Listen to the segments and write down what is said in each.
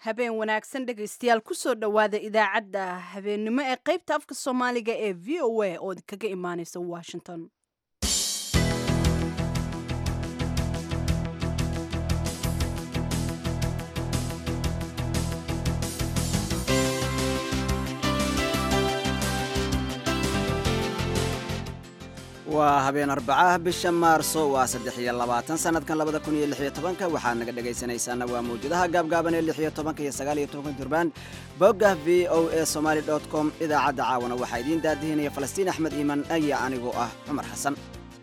habeen wanaagsan dhegaystayaal kusoo dhowaada idaacadda habeennimo ee qaybta afka soomaaliga ee v o a oo kaga imaaneysa washington waa habeen arbacaha bisha maarso waa saddex iyo labaatan sanadkan labada kun iyo lix iyo tobanka waxaad naga dhegaysanaysaana waa mawjadaha gaabgaaban ee lix iyo tobanka iyo sagaal iyo tobanka durbaan bogga v o a somaali dot com idaacadda caawana waxaa idiin daadihinaya falastiin axmed iiman aya anigoo ah cumar xasan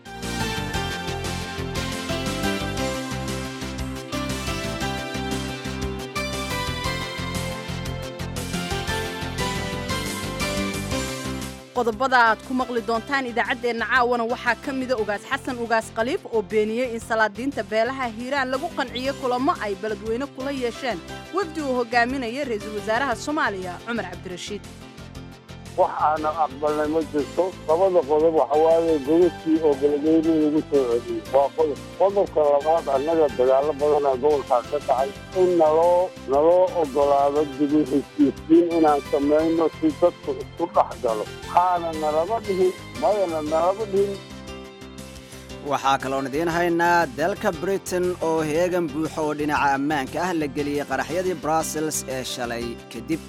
qodobada aad ku maqli doontaan idaacaddeenna caawana waxaa ka mida ugaas xasan ugaas khaliif oo beeniyey in salaadiinta beelaha hiiraan lagu qanciyo kulamo ay beledweyne kula yeesheen wefdi uu hogaaminaya ra-iisul wasaaraha soomaaliya cumar cabdirashiid wax aana aqbalnay ma jirto labada qodob waxa waaye gobadkii oo beledweyne lagu soo celiyey waa qodob qodobka labaad annaga dagaallo badanaa gobolkaas ka dhacay in naloo naloo ogolaado dibi heshiisiin inaan samayno si dadku isku dhex galo waxaana nalama dhihin mayana nalama dhihin waxaa kaloon idiin haynaa dalka britain oo heegan buuxo oo dhinaca ammaanka ah la geliyey qaraxyadii brussels ee shalay kadib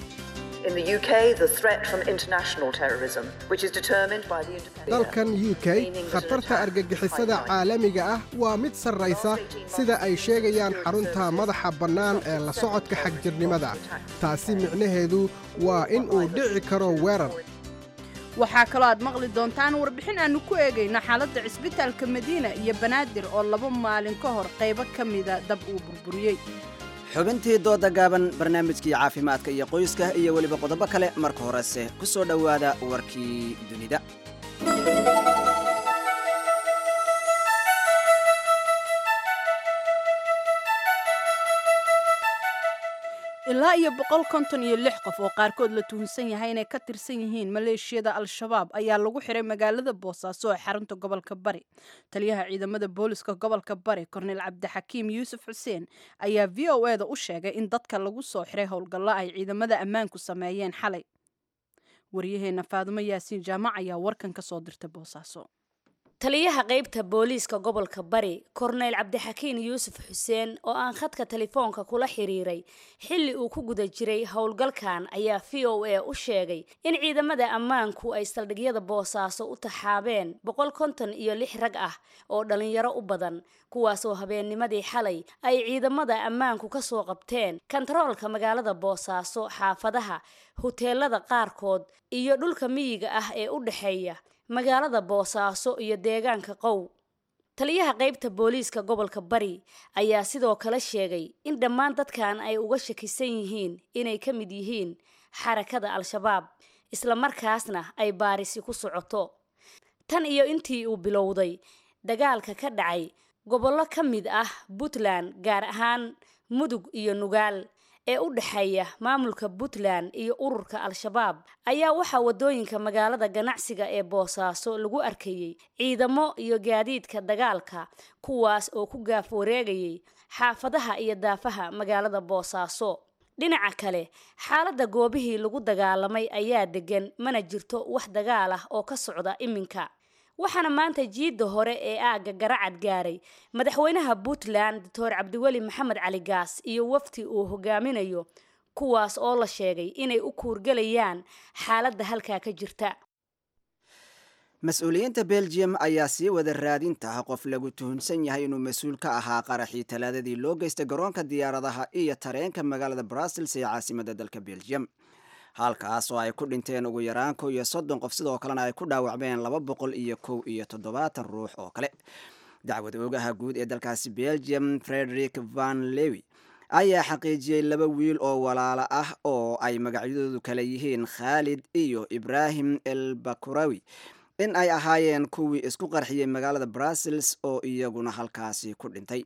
dalkan u k khatarta argagixisada caalamiga ah waa mid sarraysa sida ay sheegayaan xarunta madaxa bannaan ee la socodka xagjirnimada taasi micnaheedu waa in uu dhici karo weerar waxaa kaloo aad maqli doontaan warbixin aannu ku eegayno xaaladda cisbitaalka madiina iyo banaadir oo laba maalin ka hor qaybo ka mida dab uu burburiyey xubintii dooda gaaban barnaamijkii caafimaadka iyo qoyska iyo weliba qodobo kale marka horese ku soo dhowaada warkii dunida ilaa iyo boqol konton iyo lix qof oo qaarkood la tuhunsan yahay inay ka tirsan yihiin maleeshiyada al-shabaab ayaa lagu xiray magaalada boosaaso ee xarunta gobolka bari taliyaha ciidamada booliska gobolka bari korneyl cabdixakiim yuusuf xuseen ayaa v o eda u sheegay in dadka lagu soo xiray howlgallo ay ciidamada ammaanku sameeyeen xalay waryaheena faadumo yaasiin jaamac ayaa warkan ka soo dirtay boosaaso taliyaha qaybta booliiska gobolka bari korneyl cabdixakiin yuusuf xuseen oo aan khadka telefoonka kula xiriiray xilli uu ku guda jiray howlgalkan ayaa v o a u sheegay in ciidamada ammaanku ay saldhigyada boosaaso u taxaabeen boqol konton iyo lix rag ah oo dhallinyaro u badan kuwaasoo habeennimadii xalay ay ciidamada ammaanku ka soo qabteen kantaroolka magaalada boosaaso xaafadaha huteelada qaarkood iyo dhulka miyiga ah ee u dhexeeya magaalada boosaaso iyo deegaanka qow taliyaha qaybta booliiska gobolka bari ayaa sidoo kale sheegay in dhammaan dadkan ay uga shakisan yihiin inay ka mid yihiin xarakada al-shabaab islamarkaasna ay baarisi ku socoto tan iyo intii uu bilowday dagaalka ka dhacay gobollo ka mid ah puntland gaar ahaan mudug iyo nugaal ee u dhexeeya maamulka puntland iyo ururka al-shabaab ayaa waxaa waddooyinka magaalada ganacsiga ee boosaaso lagu arkayey ciidamo iyo gaadiidka dagaalka kuwaas oo ku gaaf wareegayay xaafadaha iyo daafaha magaalada boosaaso dhinaca kale xaaladda goobihii lagu dagaalamay ayaa degan mana jirto wax dagaal ah oo ka socda iminka waxaana maanta jiidda hore ee aagga garacad gaaray madaxweynaha puntland doctor cabdiweli maxamed cali gaas iyo wafti uu hogaaminayo kuwaas oo la sheegay inay u kuurgelayaan xaaladda halkaa ka jirta mas-uuliyiinta belgium ayaa sii wada raadinta qof lagu tuhunsan yahay inuu mas-uul ka ahaa qaraxii talaadadii loo geystay garoonka diyaaradaha iyo tareenka magaalada brussels ee caasimadda dalka belgium halkaas oo ay ku dhinteen ugu yaraan kow iyo soddon qof sidoo kalena ay ku dhaawacmeen laba boqol iyo kow iyo toddobaatan ruux oo kale dacwad oogaha guud ee dalkaasi belgium frederick van lewi ayaa xaqiijiyey laba wiil oo walaalo ah oo ay magacyadoodu kale yihiin khaalid iyo ibraahim el bakurawi in ay ahaayeen kuwii isku qarxiyey magaalada brussels oo iyaguna halkaasi ku dhintay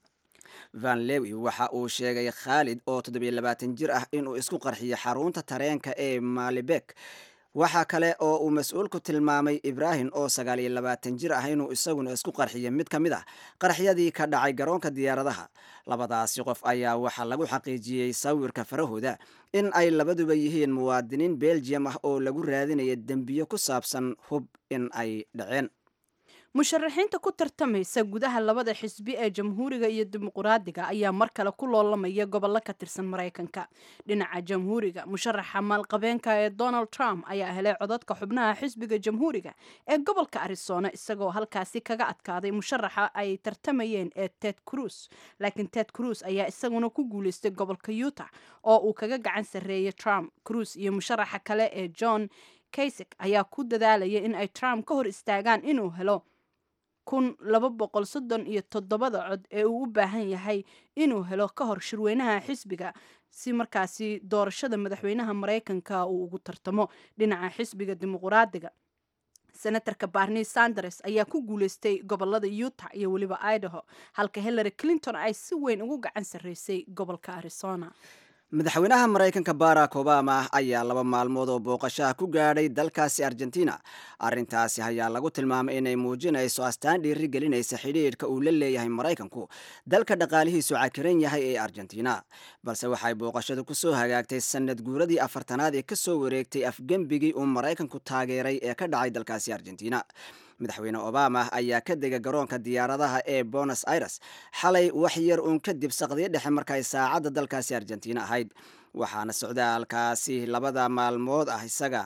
van lewi waxa uu sheegay khaalid oo toddobiyo labaatan jir ah inuu isku qarxiyey xarunta tareenka ee malibek waxaa kale oo uu mas-uulku tilmaamay ibraahim oo sagaal iyo labaatan jir ah inuu isaguna isku qarxiyay mid ka mid ah qaraxyadii ka dhacay garoonka diyaaradaha labadaasi qof ayaa waxaa lagu xaqiijiyey sawirka farahooda in ay labaduba yihiin muwaadiniin belgium ah oo lagu raadinaya dembiyo ku saabsan hub in ay dhaceen musharaxiinta ku tartamaysa gudaha labada xisbi ee jamhuuriga iyo dimuquraadiga ayaa mar kale ku loolamaya gobollo ka tirsan maraykanka dhinaca jamhuuriga musharaxa maalqabeenka ee donald trump ayaa helay codadka xubnaha xisbiga jamhuuriga ee gobolka arizona isagoo halkaasi kaga adkaaday musharaxa ay tartamayeen ee ted cruz laakiin ted cruz ayaa isaguna ku guuleystay gobolka utah oo uu kaga gacan sarreeyay trump cruz iyo musharaxa kale ee john kaysik ayaa ku dadaalaya in ay trump ka hor istaagaan inuu helo kun laba boqol soddon iyo toddobada cod ee uu u baahan yahay inuu helo ka hor shirweynaha xisbiga si markaasi doorashada madaxweynaha maraykanka uu ugu tartamo dhinaca xisbiga dimuquraadiga senatarka barni sanders ayaa ku guuleystay gobolada utah iyo weliba idaho halka hillary clinton ay si weyn ugu gacan sarreysay gobolka arizona madaxweynaha maraykanka barack obama ayaa laba maalmood oo booqashaha ku gaadhay dalkaasi argentina arrintaasi ayaa lagu tilmaamay inay muujinayso astaan dhiiri gelinaysa xidhiidhka uu la leeyahay maraykanku dalka dhaqaalihiisu cakiran yahay ee argentina balse waxay booqashadu kusoo hagaagtay sanad guuradii afartanaad ee kasoo wareegtay afgembigii uu maraykanku taageeray ee ka dhacay dalkaasi argentina madaxweyne obama ayaa ka dega garoonka diyaaradaha ee bonos aires xalay wax yar uun kadib saqdiyo dhexe markay saacadda dalkaasi argentina ahayd waxaana socdaalkaasi labada maalmood ah isaga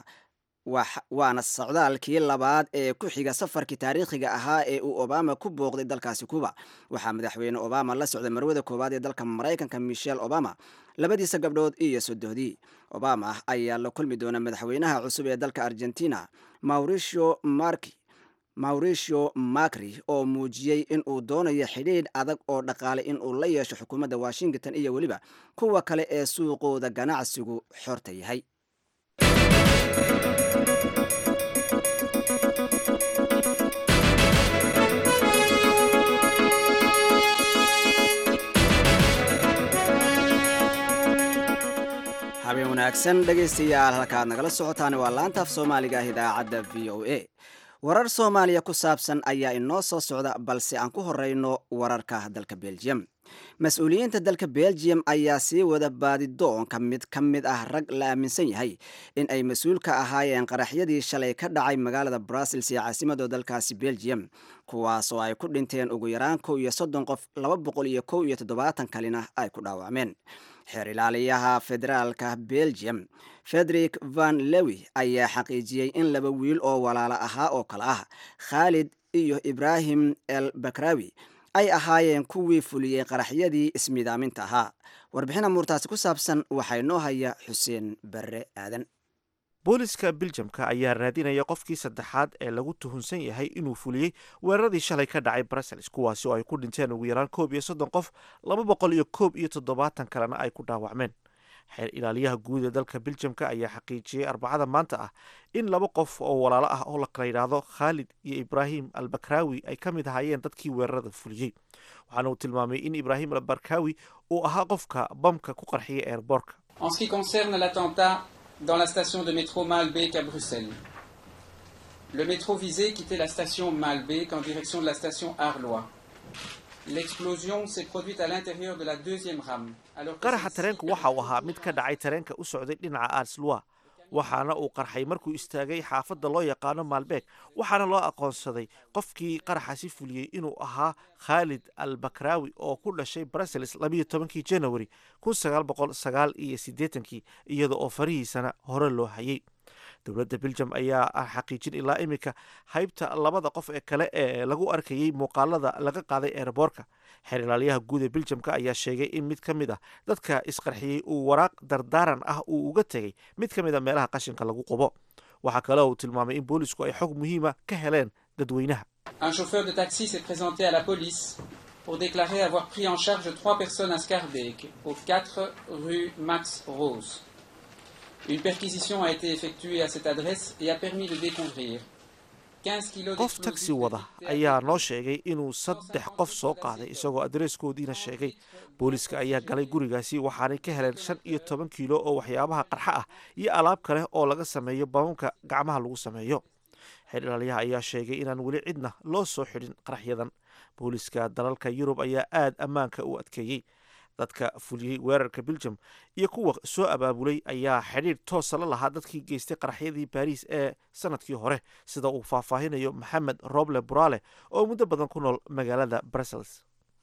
waana socdaalkii labaad ee ku xiga safarkii taariikhiga ahaa ee uu obama ku booqday dalkaasi kuba waxaa madaxweyne obama la socday marwada koowaad ee dalka maraykanka michelle obama labadiisa gabdhood iyo sodohdii obama ayaa la kulmi doona madaxweynaha cusub ee dalka argentina mauricio marki mauricio macri oo muujiyey in uu doonayo xidhiidh adag oo dhaqaale in uu la yeesho xukuumadda washington iyo weliba kuwa kale ee suuqooda ganacsigu xorta yahay habeen wanaagsan dhegaystayaal halkaad nagala socotaan waa laantaaf soomaaliga ah idaacadda v o a warar soomaaliya ku saabsan ayaa inoo soo socda balse aan ku horeyno wararka dalka belgium mas-uuliyiinta dalka belgium ayaa sii wada baadidoonka mid ka mid ah rag la aaminsan yahay in ay mas-uul ka ahaayeen qaraxyadii shalay ka dhacay magaalada brussels ee caasimada dalkaasi belgium kuwaas oo ay ku dhinteen ugu yaraan kow iyo soddon qof laba boqol iyo kow iyo toddobaatan kalina ay ku dhaawacmeen xeer ilaaliyaha federaalka belgium frederick van lewi ayaa xaqiijiyey in laba wiil oo walaalo ahaa oo kale ah khaalid iyo ibraahim el bakrawi ay ahaayeen kuwii fuliyey qaraxyadii ismidaaminta ahaa warbixin amuurtaasi ku saabsan waxaa inoo haya xuseen barre aadan booliska biljamka ayaa raadinaya qofkii saddexaad ee lagu tuhunsan yahay inuu fuliyey weeraradii shalay ka dhacay brussels kuwaasi oo ay ku dhinteen ugu yaraan koob iyo soddon qof laba boqol iyo koob iyo toddobaatan kalena ay ku dhaawacmeen xeer ilaaliyaha guud ee dalka biljamka ayaa xaqiijiyey arbacada maanta ah in laba qof oo walaalo ah oo la kala yidhaahdo khaalid iyo ibraahim albakraawi ay ka mid ahaayeen dadkii weerarada fuliyey waxaana uu tilmaamay in ibraahim albakraawi uu ahaa qofka bamka ku qarxiyay eerboorka dans la station de métro Maalbeek à Bruxelles. Le métro visé quittait la station Maalbeek en direction de la station Arlois. L'explosion s'est produite à l'intérieur de la deuxième rame. qaraxa tareenku waxa uu ahaa mid ka dhacay tareenka u socday dhinaca arslwa waxaana uu qarxay markuu istaagay xaafadda loo yaqaano maalbeeg waxaana loo aqoonsaday qofkii qaraxasi fuliyey inuu ahaa khaalid al bakraawi oo ku dhashay brussels labayo tobankii janawari kun sagaal boqol sagaal iyo siddeetankii iyada oo farihiisana hore loo hayay dowladda biljam ayaa xaqiijin ilaa iminka haybta labada qof ee kale ee lagu arkayey muuqaalada laga qaaday eerboorka xeer ilaaliyaha guud ee biljamka ayaa sheegay in mid ka mid ah dadka isqarxiyey uu waraaq dardaaran ah uu uga tegey mid ka mid a meelaha qashinka lagu qubo waxaa kale uu tilmaamay in boolisku ay xog muhiima ka heleen dadweynaha Un chauffeur de taxi s'est présenté à la police pour déclarer avoir pris en charge trois personnes à Scarbeck, au 4 rue Max Rose. Une perquisition a été effectuée à cette adresse et a permis de découvrir 15 kilos qof tagsi wada ayaa noo sheegay inuu saddex qof soo qaaday isagoo adreeskoodiina sheegay booliiska ayaa galay gurigaasi waxaanay ka heleen shan iyo toban kiilo oo waxyaabaha qarxa ah iyo alaab kale oo laga sameeyo bamamka gacmaha lagu sameeyo xeer ilaaliyaha ayaa sheegay inaan weli cidna loo soo xidhin qaraxyadan booliiska dalalka yurub ayaa aad ammaanka u adkeeyey dadka fuliyey weerarka beljum iyo kuwa soo abaabulay ayaa xidhiir toosa la lahaa dadkii geystay qaraxyadii baariis ee sanadkii hore sida uu faahfaahinayo maxamed roble buraale oo muddo badan ku nool magaalada brussels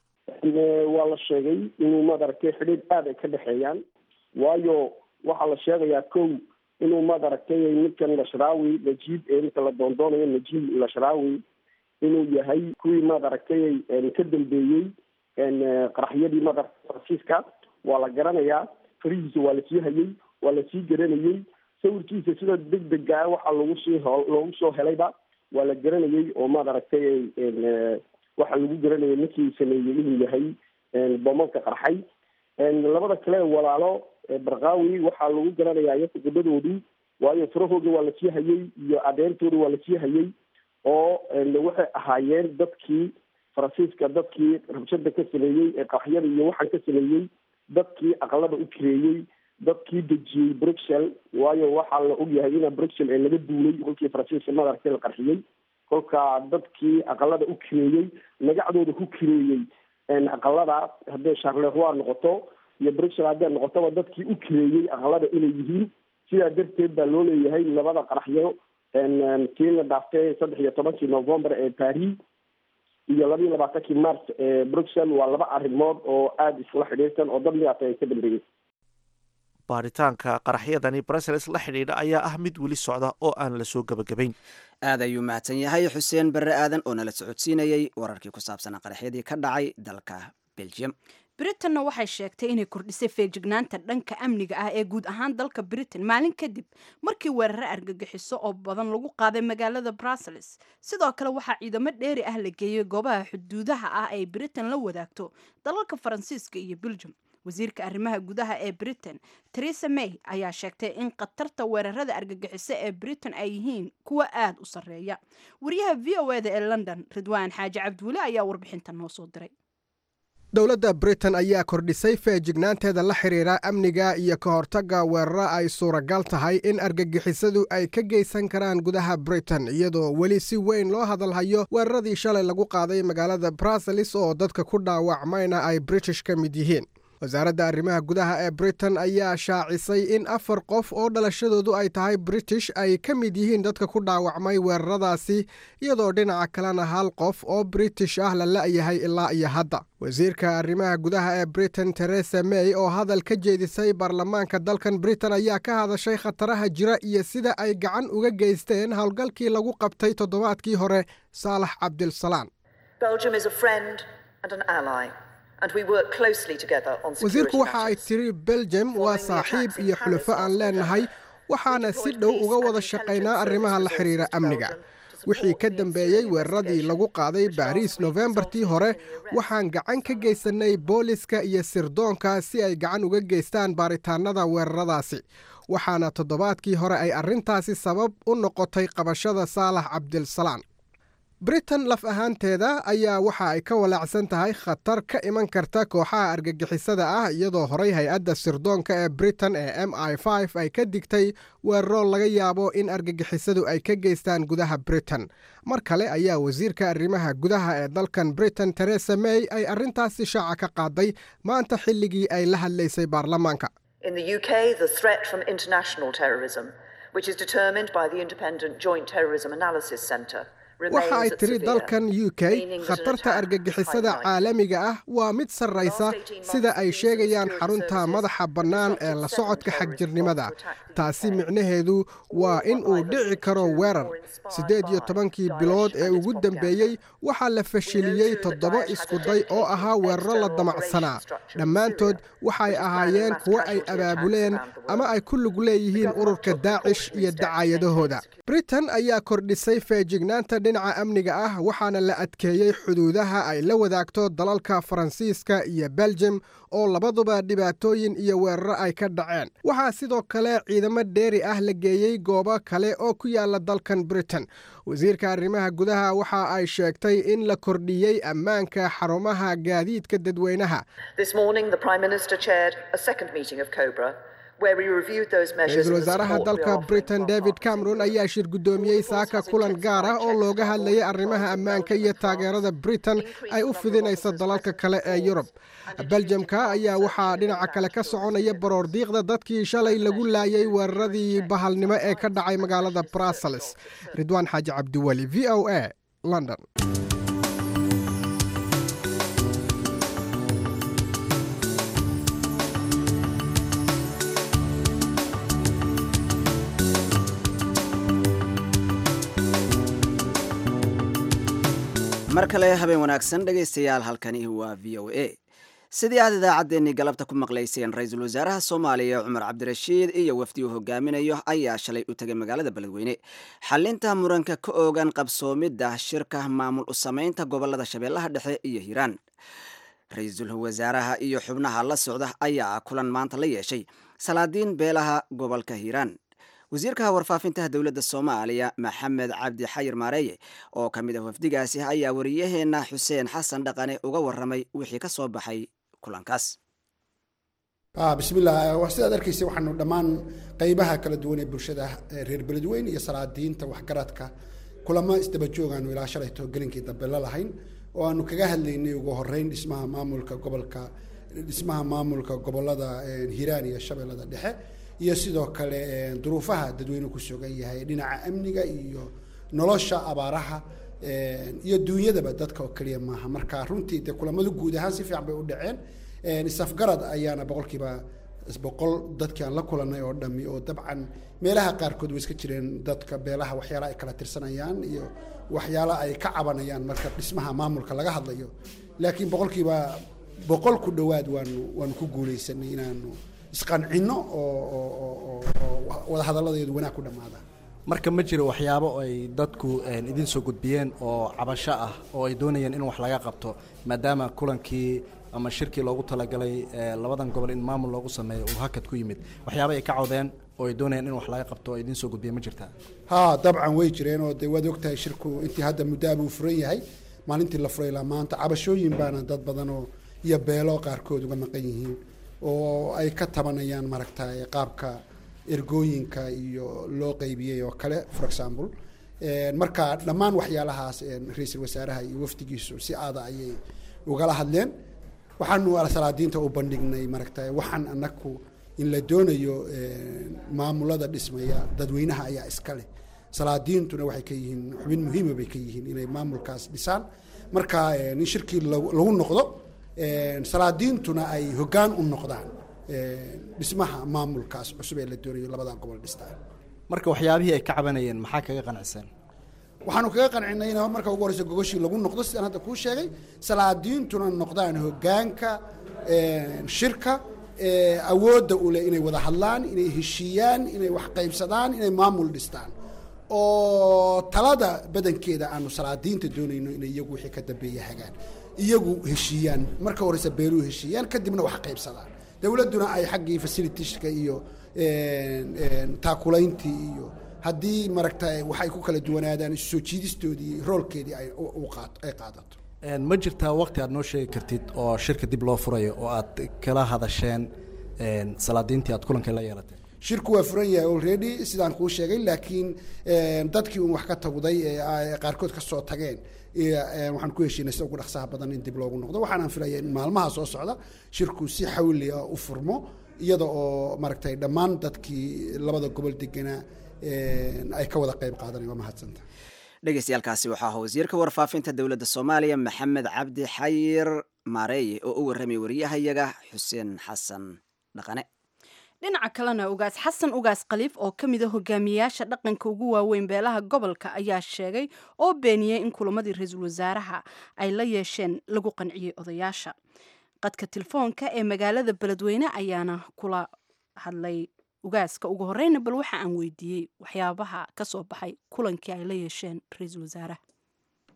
waa la sheegay inuu madaragtay xidhiir aada ay ka dhexeeyaan waayo waxaa la sheegayaa kow inuu madaragtay ninkan lashrawi najiib ee ninka la doondoonayo najiib lashrawi inuu yahay kuwii madaragtay ka dambeeyey qaraxyadii madaragta faransiiska waa la garanayaa farihiisa waa lasii hayey waa lasii garanayey sawirkiisa sida deg dega waxaa lagu sii loogu soo helayba waa la garanayey oo madaragtay waxaa lagu garanayay ninkii sameeyey inuu yahay bomanka qarxay labada kale walaalo barkaawi waxaa lagu garanayaa iyaku gabadhoodii waayo farahooda waa lasii hayey iyo adeentooda waa lasii hayey oo waxay ahaayeen dadkii faransiiska dadkii rabshada ka sameeyey ee qaxyada iyo waxaan ka sameeyey dadkii aqalada u kireeyey dadkii dejiyey bruxel waayo waxaa la ogyahay ina bruxel ee laga duulay kolkii faransiiska madaragtay la qarxiyey kolka dadkii aqalada u kireeyey magacdooda ku kireeyey aqalada hadday charleroi noqoto iyo bruxel hadday noqotoba dadkii u kireeyey aqalada inay yihiin sidaa darteed baa loo leeyahay labada qaraxyo kii la dhaaftay saddex iyo tobankii november ee paris iyo laba iyo labaatankii mars ee bruxel waa laba arrimood oo aada isla xidhiirsan oo dad midaata ay ka dambeeyey baaritaanka qaraxyadani brussels la xidhiidha ayaa ah mid weli socda oo aan la soo gebagabayn aad ayuu mahadsan yahay xuseen barre aadan oo nala socodsiinayey wararkii ku saabsanaa qaraxyadii ka dhacay dalka belgium britanna waxay sheegtay inay kordhisay feejignaanta dhanka amniga ah ee guud ahaan dalka britain maalin kadib markii weerare argagixiso oo badan lagu qaaday magaalada brussels sidoo kale waxaa ciidamo dheeri ah la geeyey goobaha xuduudaha ah ay britain la wadaagto dalalka faransiiska iyo belgium wasiirka arrimaha gudaha ee britain teresa may ayaa sheegtay in khatarta weerarada argagixiso ee britain ay yihiin kuwa aada u sarreeya wariyaha v o eda ee london ridwaan xaaji cabdiweli ayaa warbixintan noo soo diray dowladda britain ayaa kordhisay feejignaanteeda la xidhiira amniga iyo ka hortagga weeraro ay suuragal tahay in argagixisadu ay ka geysan karaan gudaha britain iyadoo weli si weyn loo hadalhayo weeraradii shalay lagu qaaday magaalada brussels oo dadka ku dhaawacmayna ay british ka mid yihiin wasaaradda arrimaha gudaha ee britain ayaa shaacisay in afar qof oo dhalashadoodu ay tahay british ay ka mid yihiin dadka ku dhaawacmay weeraradaasi iyadoo dhinaca kalena hal qof oo british ah la la'yahay ilaa iyo hadda wasiirka arrimaha gudaha ee britain teresa may oo hadal ka jeedisay baarlamaanka dalkan britain ayaa ka hadashay khataraha jira iyo sida ay gacan uga geysteen howlgalkii lagu qabtay toddobaadkii hore saalax cabdilsalaan wasiirku waxa ay tiri belgium waa saaxiib iyo xulafo aan leenahay waxaana si dhow uga wada shaqaynaa arrimaha la xidhiira amniga wixii ka dambeeyey weeraradii lagu qaaday baariis nofembartii hore waxaan gacan ka geysannay booliska iyo sirdoonka si ay gacan uga geystaan baaritaanada weeraradaasi waxaana toddobaadkii hore ay arrintaasi sabab u noqotay qabashada saalax cabdilsalaan britain laf ahaanteeda ayaa waxa ay ka walaacsan tahay khatar ka iman karta kooxaha argagixisada ah iyadoo horay hay-adda sirdoonka ee britain ee m i f ay ka digtay weeraro laga yaabo in argagixisadu ay ka geystaan gudaha britain mar kale ayaa wasiirka arrimaha gudaha ee dalkan britain teresa may ay arrintaasi shaaca ka qaaday maanta xilligii ay la hadlaysay baarlamaanka waxa ay tiri dalkan u k khatarta argagixisada caalamiga ah waa mid sarraysa sida ay sheegayaan xarunta madaxa bannaan ee la socodka xagjirnimada taasi micnaheedu waa in uu dhici karo weerar siddeed iyo tobankii bilood ee ugu dambeeyey waxaa la fashiliyey toddoba iskuday oo ahaa weeraro la damacsanaa dhammaantood waxay ahaayeen kuwo ay abaabuleen ama ay ku lug leeyihiin ururka daacish iyo dacaayadahooda britain ayaa kordhisay feejignaanta dhinaca amniga ah waxaana la adkeeyey xuduudaha ay la wadaagto dalalka faransiiska iyo beljem oo labaduba dhibaatooyin iyo weeraro ay ka dhaceen waxaa sidoo kale ciidamo dheeri ah la geeyey goobo kale oo ku yaala dalkan britain wasiirka arrimaha gudaha waxa ay sheegtay in la kordhiyey ammaanka xarumaha gaadiidka dadweynaha ra-iisul wasaaraha dalka britain david cameron ayaa shir guddoomiyey saaka kulan gaar ah oo looga hadlayay arrimaha ammaanka iyo taageerada britain ay u fidinayso dalalka kale ee yurub beljamka ayaa waxaa dhinaca kale ka soconaya baroor diiqda dadkii shalay lagu laayay weeraradii bahalnimo ee ka dhacay magaalada brussels ridwaan xaaji cabdiweli v o a london mar kale habeen wanaagsan dhegaystayaal halkani waa v o a sidii aad idaacaddeenii galabta ku maqlayseen ra-iisul wasaaraha soomaaliya cumar cabdirashiid iyo wafdi uu hogaaminayo ayaa shalay u tegay magaalada beledweyne xalinta muranka ka oogan qabsoomidda shirka maamul u samaynta gobolada shabeellaha dhexe iyo hiiraan ra-iisul wasaaraha iyo xubnaha la socda ayaa kulan maanta la yeeshay salaadiin beelaha gobolka hiiraan wasiirka warfaafintaha dowladda soomaaliya maxamed cabdi xayir maareeye oo ka mid ah wafdigaasi ayaa wariyaheenna xuseen xasan dhaqane uga waramay wixii ka soo baxay kulankaas bismillah sidaad arkaysa waxaanu dhammaan qaybaha kala duwan ee bulshada reer beledweyne iyo salaadiinta waxgaradka kulamo isdaba joogaanu ilaa shalayto gelinkii dambe la lahayn oo aanu kaga hadlaynay ugu horeyn dhismaha maamulka gobolka dhismaha maamulka gobolada hiiraan iyo shabeellada dhexe iyo sidoo kale duruufaha dadweyne ku sugan yahay dhinaca amniga iyo nolosha abaaraha iyo duunyadaba dadka oo keliya maaha marka runtii dee kulamadu guud ahaan si fiican bay u dhaceen isafgarad ayaana boqolkiiba boqol dadkii aan la kulanay oo dhami oo dabcan meelaha qaarkood way iska jireen dadka beelaha waxyaala ay kala tirsanayaan iyo waxyaala ay ka cabanayaan marka dhismaha maamulka laga hadlayo laakiin boqolkiiba boqol ku dhowaad waanu waanu ku guuleysanay inaanu isqancino oo wadahadaladeedu wanaag ku dhammaadaan marka ma jiro waxyaabo ay dadku idin soo gudbiyeen oo cabasho ah oo ay doonayeen in wax laga qabto maadaama kulankii ama shirkii loogu talagalay labadan gobol in maamul loogu sameeyo uu hakad ku yimid waxyaaba ay ka cawdeen oo ay doonayeen in wax laga qabto oo idin soo gudbiyeen ma jirtaa ha dabcan way jireen oo dee waad ogtahay shirku intii hadda muddaaba uu furan yahay maalintii la furay ilaa maanta cabashooyin baana dad badanoo iyo beelo qaarkood uga maqan yihiin oo ay ka tabanayaan maaragtay qaabka ergooyinka iyo loo qaybiyey oo kale for example marka dhammaan waxyaalahaas ra-iisul wasaaraha iyo wafdigiisu si aada ayay ugala hadleen waxaanu salaadiinta u bandhignay maaragtay waxaan anaku in la doonayo maamulada dhismaya dadweynaha ayaa iska leh salaadiintuna waxay ka yihiin xubin muhiima bay ka yihiin inay maamulkaas dhisaan marka in shirkii lagu noqdo salaadiintuna ay hoggaan u noqdaan dhismaha maamulkaas cusub ee la doonayo labadan gobol dhistaan marka waxyaabihii ay ka cabanayeen maxaa kaga qanacsan waxaanu kaga qancinay in marka ugu horeysa gogoshii lagu noqdo sidaan hadda kuu sheegay salaadiintuna noqdaan hoggaanka shirka awoodda u leh inay wada hadlaan inay heshiiyaan inay wax qaybsadaan inay maamul dhistaan oo talada badankeeda aanu salaadiinta doonayno inay iyagu wixii ka dambeeya hagaan iyagu heshiiyaan marka horeysa beeluhu heshiiyaan kadibna wax qaybsadaan dowladduna ay xaggii facilitieska iyo taakulayntii iyo haddii maragta waxay ku kala duwanaadaan isu soo jiidistoodii roolkeedii ay ay qaadato ma jirtaa waqti aad noo sheegi kartid oo shirka dib loo furayo oo aad kala hadasheen salaadiintii aad kulanka la yeelateen shirku waa furan yahay already sidaan kuu sheegay laakiin dadkii un wax ka tagday ee qaarkood ka soo tageen waxaan ku heshiinay sida ugu dhaqsaha badan in dib loogu noqdo waxaanaan filaya in maalmaha soo socda shirku si xawli ah u furmo iyada oo maaragtay dhammaan dadkii labada gobol deganaa ay ka wada qayb qaadanaya waa mahadsanta dhegeystayaaalkaasi waxaa ahaa wasiirka warfaafinta dowladda soomaaliya maxamed cabdi xayir maareeye oo u warramay wariyahayaga xuseen xasan dhaqane dhinaca kalena ugaas xasan ugaas khaliif oo ka mid a hogaamiyayaasha dhaqanka ugu waaweyn beelaha gobolka ayaa sheegay oo beeniyey in kulamadii ra-iisul wasaaraha ay la yeesheen lagu qanciyey odayaasha qadka telefoonka ee magaalada beledweyne ayaana kula hadlay ugaaska ugu horeyna bal waxa aan weydiiyey waxyaabaha ka soo baxay kulankii ay la yeesheen ra-iisul wasaaraha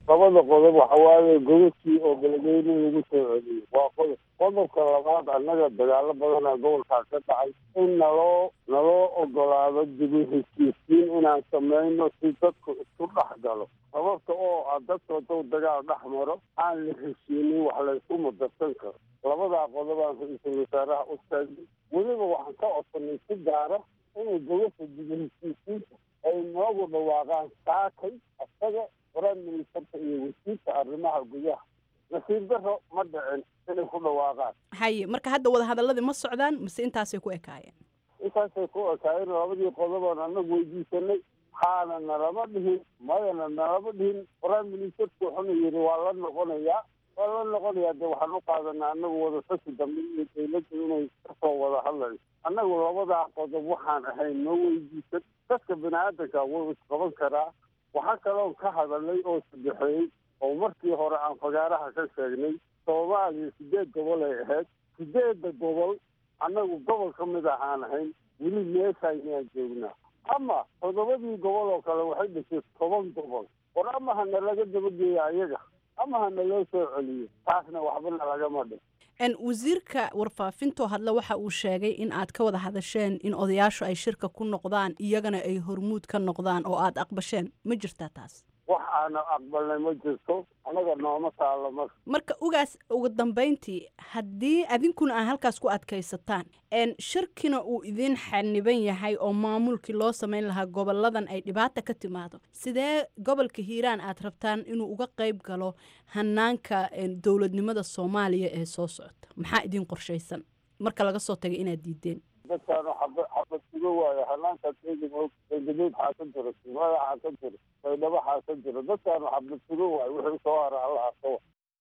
labada qodob waxa waaye gobadkii oo beledweyne lagu soo celiyey waa qodob qodobka labaad annaga dagaalo badanaa gobolkaas ka dhacay in naloo naloo ogolaado dibi heshiisiin inaan samayno si dadku isku dhex galo sababta oo ah dadka hadduu dagaal dhex maro aan la heshiinin wax laysku mudarsan karo labadaa qodobaan ra-iisul wasaaraha u taagay weliba waxaan ka codsanay si gaara inay gobasha dibi heshiisiinta ay noogu dhawaaqaan saakay isaga prime ministerka iyo wasiirka arrimaha gudaha nasiib daro ma dhicin inay ku dhawaaqaan haye marka hadda wadahadaladii ma socdaan mise intaasay ku ekaayeen intaasay ku ekaayeen labadii qodoboon annagu weydiisanay haana nalama dhihin mayana nalama dhihin prime ministerku wuxuna yidhi waa la noqonayaa waa la noqonayaa de waxaan u qaadanaa annagu wadatashi dambe iyo dawladda inay kasoo wada hadlayso annagu labadaa qodob waxaan ahayn noo weydiisan dadka bini aadanka wuu isqaban karaa waxaa kaloon ka hadalay oo saddexeeyey oo markii hore aan fagaaraha ka sheegnay soomaaliya sideed gobol ay ahayd sideedda gobol annagu gobol ka mid ahaan ahayn weli meeshaynaan joognaa ama toddobadii gobol oo kale waxay dhashay toban gobol war ama hana laga dabageeya ayaga ama hana loo soo celiyo taasna waxbana lagama dhin wasiirka warfaafintoo hadle waxa uu sheegay in aad ka wada hadasheen in odayaashu ay shirka ku noqdaan iyagana ay hormuud ka noqdaan oo aad aqbasheen ma jirtaa taas wax aana aqbalnay ma jirto anaga nooma taalo marka marka ugaas ugu dambayntii haddii adinkuna aan halkaas ku adkaysataan shirkina uu idiin xaniban yahay oo maamulkii loo samayn lahaa goboladan ay dhibaata ka timaado sidee gobolka hiiraan aad rabtaan inuu uga qayb galo hanaanka dowladnimada soomaaliya ee soo socota maxaa idiin qorshaysan marka laga soo tagay inaad diideen dadkaanu xaba xabad sugo waayo hanaankaas eegamo eegadood xaasan jiro simada xaasan jiro baydhabo xaasan jiro dadkaanu xabad sugo waayo wixii soo hara alla arkawa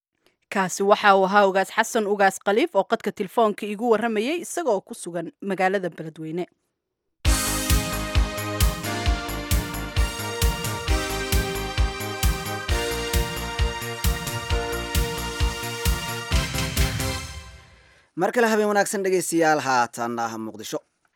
kaasi waxa uu ahaa ugaas xasan ugaas khaliif oo qadka telefoonka igu warramayay isagoo ku sugan magaalada beledweyne mar kale habeen wanaagsan dhegaystayaal haatan ah muqdisho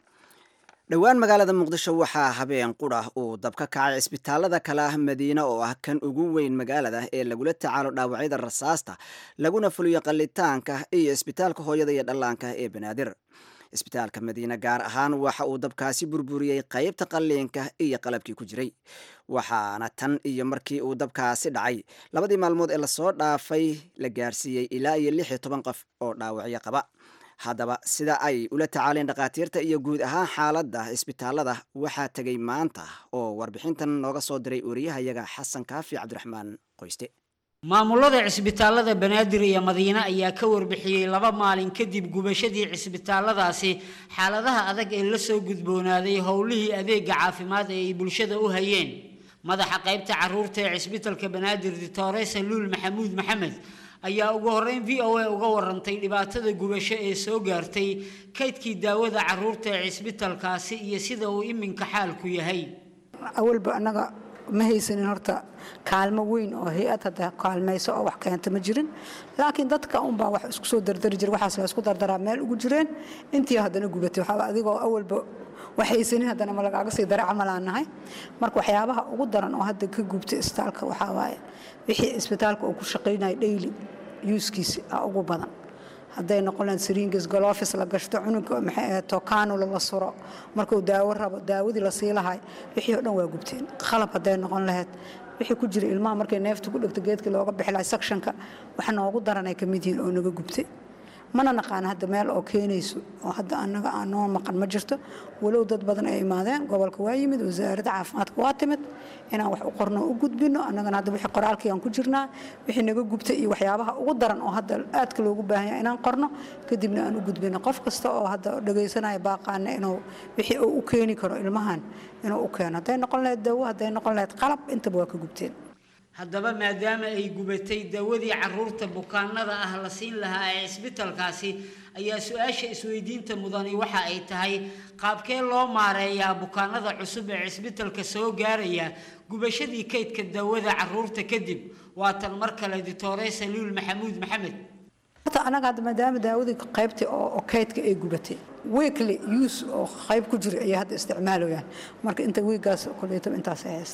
dhowaan magaalada muqdisho waxaa habeen qura uu dab ka kacay cisbitaalada kale ah madiine oo ah kan ugu weyn magaalada ee lagula tacaalo dhaawacyada rasaasta laguna fuliyo qallitaanka iyo isbitaalka hooyada iyo dhallaanka ee banaadir isbitaalka madiine gaar ahaan waxa uu dabkaasi burburiyey qaybta qalliinka iyo qalabkii ku jiray waxaana tan iyo markii uu dabkaasi dhacay labadii maalmood ee lasoo dhaafay la gaarsiiyey ilaa iyo lix iyo toban qof oo dhaawacyo qaba haddaba sida ay ula tacaaleen dhakhaatiirta iyo guud ahaan xaaladda isbitaalada waxaa tegay maanta oo warbixintan nooga soo diray wariyahayaga xasan kaafi cabdiraxmaan qoyste maamulada cisbitaalada banaadir iyo madiine ayaa ka warbixiyey laba maalin kadib gubashadii cisbitaaladaasi xaaladaha adag ee la soo gudboonaaday howlihii adeega caafimaad ee ay bulshada u hayeen madaxa qaybta caruurta ee cisbitalka banaadir dictoresa luul maxamuud maxamed ayaa ugu horreyn v o a uga warantay dhibaatada gubasho ee soo gaartay kaydkii daawada caruurta ee cisbitalkaasi iyo sida uu iminka xaalku yahay awalba annaga ma haysanin horta kaalmo weyn oo hay-ad hadda kaalmayso oo wax keenta ma jirin laakiin dadka unbaa wax isku soo dardari jira waxaas la isku dardaraa meel ugu jireen intii haddana gubatay waxaaba adigoo awalba wax haysanin haddana ma lagaaga sii dara camalaan nahay marka waxyaabaha ugu daran oo hadda ka gubtay isbitaalka waxaa waaye wixii isbitaalka uu ku shaqaynaya daily yuuskiisi a ugu badan hadday noqon lahayd sringes golofis la gashto cunuga maxay tokanula la suro markuu daawo rabo daawadii la sii lahay wixii oo dhan waa gubteen qalab hadday noqon lahayd wixii ku jira ilmaha markay neefta ku dhegto geedkii looga bixi lahay sectionka wax noogu daranay ka mid yihiin oo naga gubtay mana naqaana hadda meel oo keenayso oo hadda annaga aan noo maqan ma jirto walow dad badan ay imaadeen gobolka waa yimid wasaaradda caafimaadka waa timid inaan wax u qorno u gudbino annagana hadda wixii qoraalkii aan ku jirnaa wixii naga gubtay iyo waxyaabaha ugu daran oo hadda aadka loogu baahan yahay inaan qorno kadibna aan u gudbino qof kasta oo hadda dhagaysanaya baaqaana inuu wixii uu u keeni karo ilmahan inuu u keeno hadday noqon lahayd dawo hadday noqon lahayd qalab intaba waa ka gubteen haddaba maadaama ay gubatay dawadii caruurta bukaanada ah la siin lahaa ee cisbitalkaasi ayaa su-aasha isweydiinta mudani waxa ay tahay qaabkee loo maareeyaa bukaanada cusub ee cisbitalka soo gaaraya gubashadii kaydka dawada caruurta kadib waatan mar kale ditore saluul maxamuud maxamed horta anaga hadda maadaama daawadii qaybtii oo kaydka ay gubatay weekly use oo qayb ku jira ayay hadda isticmaalayaan marka inta wiigaas koleytaba intaas ay haystaan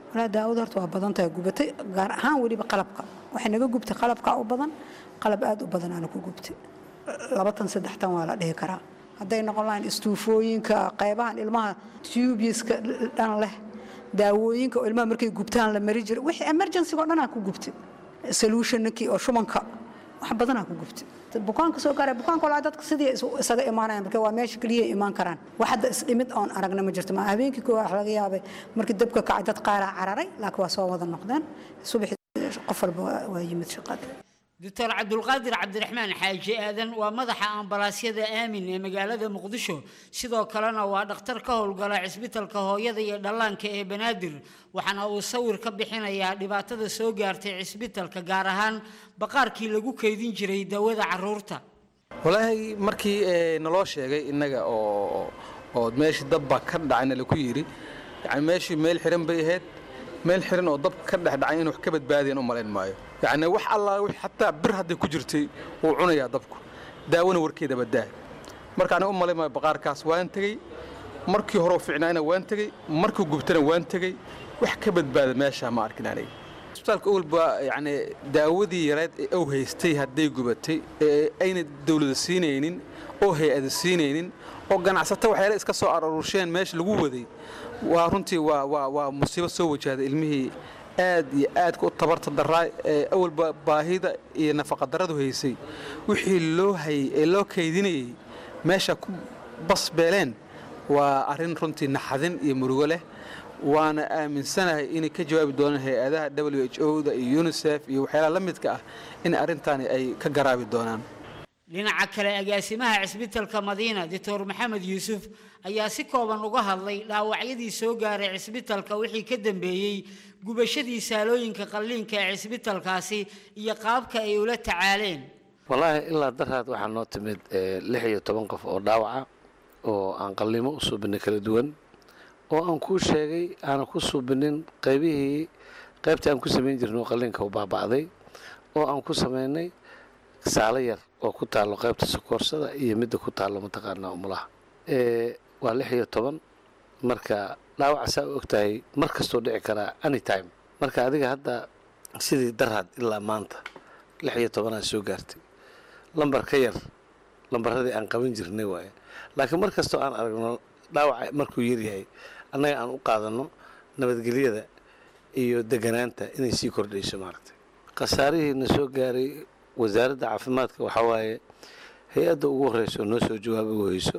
walaa daawada horta waa badan tahay gubatay gaar ahaan weliba qalabka waxay naga gubtay qalabka u badan qalab aad u badan aana ku gubtay labatan saddextan waa la dhihi karaa hadday noqon lahayn istuufooyinka qaybahan ilmaha tubiska dhan leh daawooyinka oo ilmaha markay gubtaan la mari jiray wixii emergency-ga oo dhan aan ku gubtay solutionkii oo shubanka wax badanaa ku gubtay bukaanka soo gaaray bukaanka walaa dadka sidii isaga imaanayaan marka waa meesha keliya imaan karaan wax hadda isdhimid oon aragna ma jirto ma habeenkii koo wax laga yaabay markii dabka kacay dad qaaraa cararay laakiin waa soo wada noqdeen subaxi qof walba waa yimid shaqada doctor cabdulqaadir cabdiraxmaan xaaji aadan waa madaxa ambalaasyada aamin ee magaalada muqdisho sidoo kalena waa dhakhtar ka howlgala cisbitalka hooyada iyo dhallaanka ee banaadir waxaana uu sawir ka bixinayaa dhibaatada soo gaartay cisbitalka gaar ahaan baqaarkii lagu kaydin jiray dawada caruurta walaahi markii naloo sheegay innaga oo oo meeshii dabba ka dhacayna laku yidhi yani meeshii meel xiran bay ahayd meel xiran oo dab ka dhex dhacay in wax ka badbaadiyan u malayn maayo yacni wax allaa xataa bir hadday ku jirtay wuu cunayaa dabku daawona warkeedaba daa marka aniga u malayn maayo baqaarkaas waan tegey markii hore u fiicnaayna waan tegey markii gubtana waan tegey wax ka badbaada meesha ma arkin aniga isbitaalka owlba yacni daawadii yareed ee ow haystay hadday gubatay ee ayna dawlada siinaynin oo hay-ada siinaynin oo ganacsato waxyaale iska soo arurusheen meesha lagu waday waa runtii waa waa waa musiibo soo wajahday ilmihii aad iyo aadka u tabarta daraa ee awalba baahida iyo nafaqadarradu haysay wixii loo hayay ee loo kaydinayay meesha ku basbeeleen waa arrin runtii naxadin iyo murugo leh waana aaminsanahay inay ka jawaabi doonaan hay-adaha w h o da iyo unisef iyo waxyaalaha la midka ah in arrintaani ay ka garaabi doonaan dhinaca kale agaasimaha cisbitalka madiina doctor maxamed yuusuf ayaa si kooban uga hadlay dhaawacyadii soo gaaray cisbitalka wixii ka dambeeyey gubashadii saalooyinka qalliinka ee cisbitalkaasi iyo qaabka ay ula tacaaleen wallaahi ilaa daraad waxaa noo timid lix iyo toban qof oo dhaawaca oo aan qalliimo u suubinay kala duwan oo aan kuu sheegay aanan ku suubinin qaybihii qaybtii aan ku samayn jirnay oo qalliinka u baaba'day oo aan ku samaynay saalo yar oo ku taallo qaybta sokoorsada iyo midda ku taallo mataqaanaa umulaha waa lix iyo toban marka dhaawaca saa u ogtahay mar kastoo dhici karaa anytime marka adiga hadda sidii daraad ilaa maanta lix iyo tobanaa soo gaartay lambar ka yar lambaradii aan qaban jirnay waaye laakiin mar kastoo aan aragno dhaawaca markuu yaryahay annaga aan u qaadanno nabadgelyada iyo deganaanta inay sii kordhayso maaragtay khasaarihiina soo gaaray wasaaradda caafimaadka waxaa waaye hay-adda ugu horreysa oo noo soo jawaaba u hayso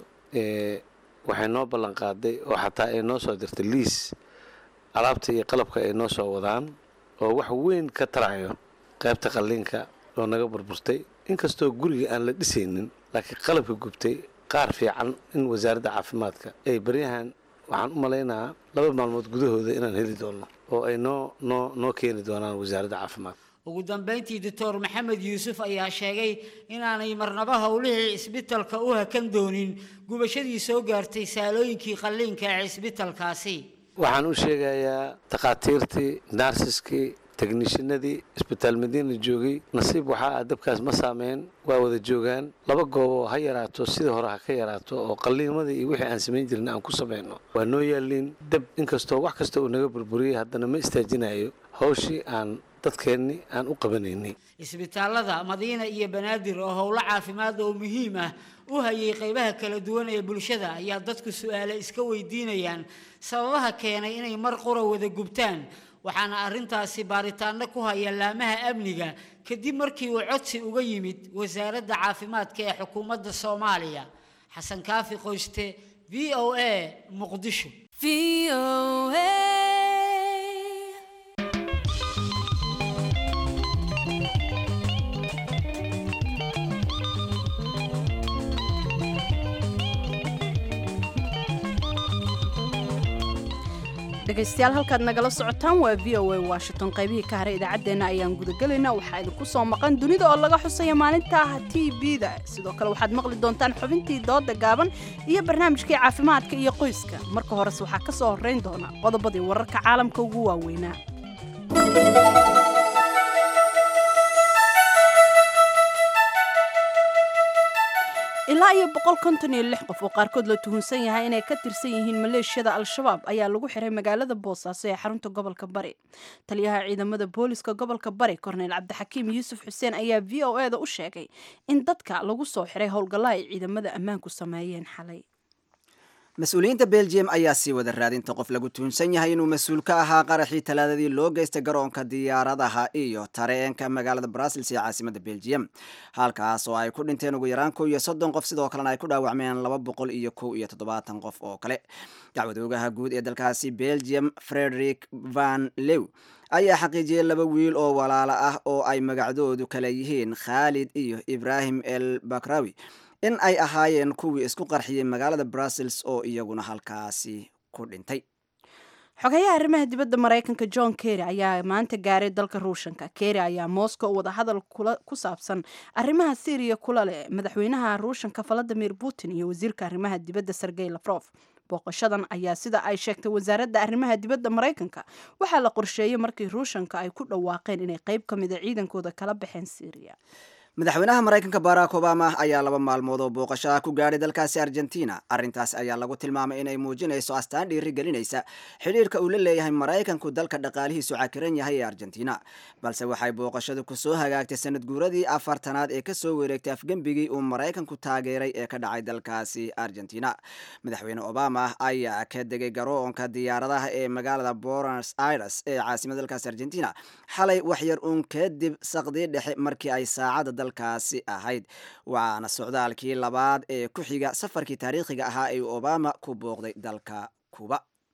waxay noo ballan qaaday oo xataa ay noo soo dirtay liis alaabta iyo qalabka ay noo soo wadaan oo wax weyn ka tarayo qaybta qalliinka oo naga burburtay inkastoo guriga aan la dhisaynin laakiin qalabka gubtay qaar fiican in wasaaradda caafimaadka ay baryahan waxaan u malaynahaa laba maalmood gudahooda inaan heli doonno oo ay noo noo noo keeni doonaan wasaaradda caafimaadka ugu dambeyntii doctor maxamed yuusuf ayaa sheegay inaanay marnaba howlihii cisbitalka u hakan doonin gubashadii soo gaartay saalooyinkii qalliinka ee cisbitalkaasi waxaan u sheegayaa takhaatiirtii naarsiskii teknishinadii isbitaal madiina joogay nasiib waxaa ah dabkaas ma saameyn waa wada joogaan laba gooboo ha yaraato sidii hore ha ka yaraato oo qalliimadii iyo wixii aan samayn jirin aan ku samayno waa noo yaaliin dab inkastoo wax kasta uu naga burburiyey haddana ma istaajinayo hawshii aan dadkeenni aan u qabanaynay isbitaalada madiina iyo banaadir oo howlo caafimaad oo muhiim ah u hayay qaybaha kala duwan ee bulshada ayaa dadku su-aale iska weydiinayaan sababaha keenay inay mar qura wada gubtaan waxaana arrintaasi baaritaano ku haya laamaha amniga kadib markii uu codsi uga yimid wasaaradda caafimaadka ee xukuumadda soomaaliya xasan kaafi qoyste v o a muqdisho dhegaystayaal halkaad nagala socotaan waa v o a washington qaybihii ka haray idaacaddeenna ayaan gudagelaynaa waxaa idinku soo maqan dunida oo laga xusaya maalinta t v-da sidoo kale waxaad maqli doontaan xubintii dooda gaaban iyo barnaamijkii caafimaadka iyo qoyska marka horese waxaa ka soo horrayn doona qodobadii wararka caalamka ugu waaweynaa ilaa iyo boqol konton iyo lix qof oo qaarkood la tuhunsan yahay inay ka tirsan yihiin maleeshiyada al-shabaab ayaa lagu xiray magaalada boosaaso ee xarunta gobolka bari taliyaha ciidamada booliska gobolka bari korneyl cabdixakiim yuusuf xuseen ayaa v o e da u sheegay in dadka lagu soo xiray howlgalla ay ciidamada ammaanku sameeyeen xalay mas-uuliyiinta belgium ayaa sii wada raadinta qof lagu tuhunsan yahay inuu mas-uul ka ahaa qaraxii talaadadii loo geystay garoonka diyaaradaha iyo tareenka magaalada brussels ee caasimada belgium halkaas oo ay ku dhinteen ugu yaraan kow iyo soddon qof sidoo kalena ay ku dhaawacmeen laba boqol iyo kow iyo toddobaatan qof oo kale dacwadoogaha guud ee dalkaasi belgium frederick van lew ayaa xaqiijiyey laba wiil oo walaalo ah oo ay magacdoodu kala yihiin khaalid iyo ibrahim el bakrawi in ay ahaayeen kuwii isku qarxiyey magaalada brussels oo iyaguna halkaasi ku dhintay xogayaha arrimaha dibadda maraykanka john kerry ayaa maanta gaaray dalka ruushanka kerry ayaa moscow wadahadal ku saabsan arrimaha syriya kula leh madaxweynaha ruushanka valadimir putin iyo wasiirka arrimaha dibadda sergey lafrof booqashadan ayaa sida ay sheegtay wasaaradda arrimaha dibadda maraykanka waxaa la qorsheeyey markii ruushanka ay ku dhawaaqeen inay qayb ka mida ciidankooda kala baxeen syriya madaxweynaha maraykanka barack obama ayaa laba maalmood oo booqashaha ku gaadhay dalkaasi argentina arrintaas ayaa lagu tilmaamay inay muujinayso astaan dhiiri gelinaysa xidhiirka uu la leeyahay maraykanku dalka dhaqaalihiisu cakiran yahay ee argentina balse waxay booqashadu kusoo hagaagtay sanad guuradii afartanaad ee kasoo wareegtay afgembigii uu maraykanku taageeray ee ka dhacay dalkaasi argentina madaxweyne obama ayaa ka degay garoonka diyaaradaha ee magaalada bonos aires ee caasimada dalkaasi argentina xalay waxyar uun kadib saqdii dhexe markii ay saacada dalkaasi ahayd waana socdaalkii labaad ee ku xiga safarkii taariikhiga ahaa ee obama ku booqday dalka kuba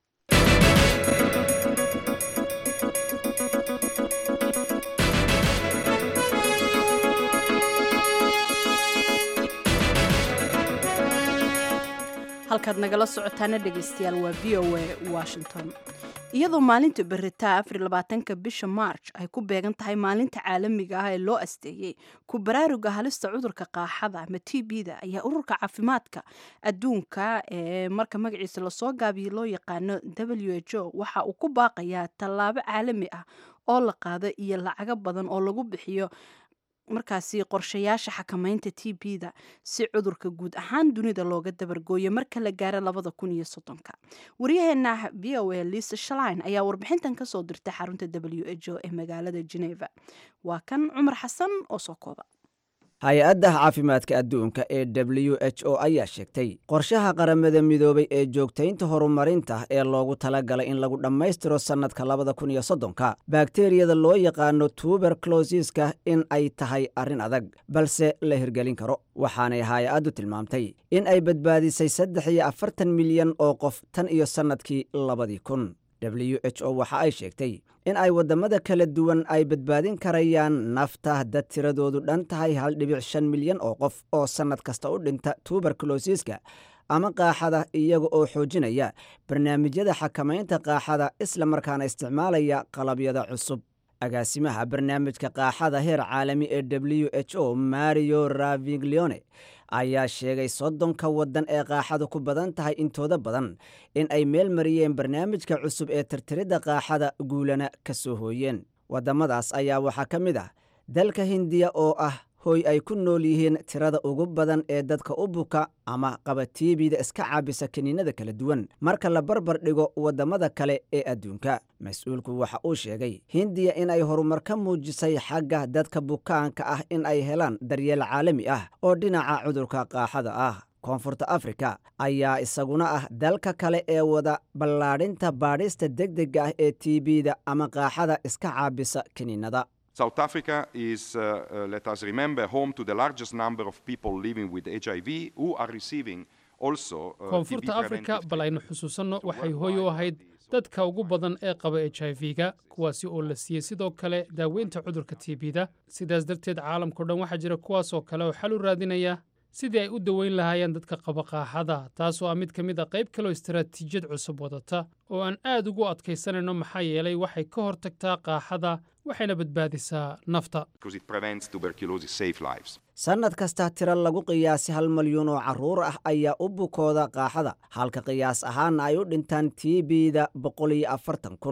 halkaad nagala socotaana dhegaystayaal waa v o a washington iyadoo maalinta beritaa afar labaatanka bisha march ay ku beegan tahay maalinta caalamiga ah ee loo asteeyey ku baraaruga halista cudurka qaaxada ama t b-da ayaa ururka caafimaadka adduunka ee marka magaciisa lasoo gaabiyo loo yaqaano w h o waxa uu ku baaqayaa tallaabo caalami ah oo la qaado iyo lacago badan oo lagu bixiyo markaasi qorshayaasha xakamaynta t b-da si cudurka guud ahaan dunida looga dabargooyo marka la gaaro labada kun iyo soddonka waryaheena v o a lisa shalin ayaa warbixintan kasoo dirtay xarunta w h o ee magaalada geneva waa kan cumar xasan oo soo kooba hay-adda caafimaadka adduunka ee w h o ayaa sheegtay qorshaha qaramada midoobay ee joogtaynta horumarinta ee loogu talagalay in lagu dhammaystiro sannadka labada kun iyo soddonka bakteriyada loo yaqaano tuberclosiska in ay tahay arrin adag balse la hirgelin karo waxaanay hay-addu tilmaamtay in ay badbaadisay saddex iyo afartan milyan oo qof tan iyo sannadkii labadii kun w h o waxa ay sheegtay in ay waddamada kala duwan ay badbaadin karayaan nafta dad tiradoodu dhan tahay hal dhibic shan milyan oo qof oo sannad kasta u dhinta tuberclosiska ama qaaxada iyaga oo xoojinaya barnaamijyada xakamaynta qaaxada isla markaana isticmaalaya qalabyada cusub agaasimaha barnaamijka qaaxada heer caalami ee w h o mario raviglione ayaa sheegay soddonka waddan ee qaaxadu ku badan tahay intooda badan in ay meel mariyeen barnaamijka cusub ee tirtiridda qaaxada guulana ka soo hooyeen waddamadaas ayaa waxaa ka mid ah dalka hindiya oo ah hoy ay ku nool yihiin tirada ugu badan ee dadka u buka ama qaba tiibida iska caabisa kiniinada kala duwan marka la barbar dhigo waddamada kale ee adduunka mas-uulku waxa uu sheegay hindiya in ay horumar ka muujisay xagga dadka bukaanka ah in ay helaan daryeel caalami ah oo dhinaca cudurka qaaxada ah koonfurta afrika ayaa isaguna ah dalka kale ee wada ballaadhinta baadhista degdega ah ee tiibida ama qaaxada iska caabisa kiniinada South Africa is, uh, uh, let us remember, home to the largest number of people living with HIV who are receiving also uh, koonfurta TB afrika preventive bal aynu xusuusanno waxay hooy u ahayd dadka ugu badan ee qaba h i v-ga kuwaasi oo la siiyey sidoo kale daaweynta cudurka tbda sidaas darteed caalamkao dhan waxaa jira kuwaasoo kale oo xal u raadinaya sidii ay u daweyn lahaayeen dadka qaba qaaxada taasoo ah mid ka mid a qayb kaloo istaraatiijiyad cusub wadata oo aan aad ugu adkaysanayno maxaa yeelay waxay ka hortagtaa qaaxada waxayna badbaadisaa nafta because it prevents tuberculosis safe lives. sannad kasta tiro lagu qiyaasi hal malyuun oo carruur ah ayaa u bukooda qaaxada halka qiyaas ahaana ay u dhintaan tiibida boqol iyo afartan kun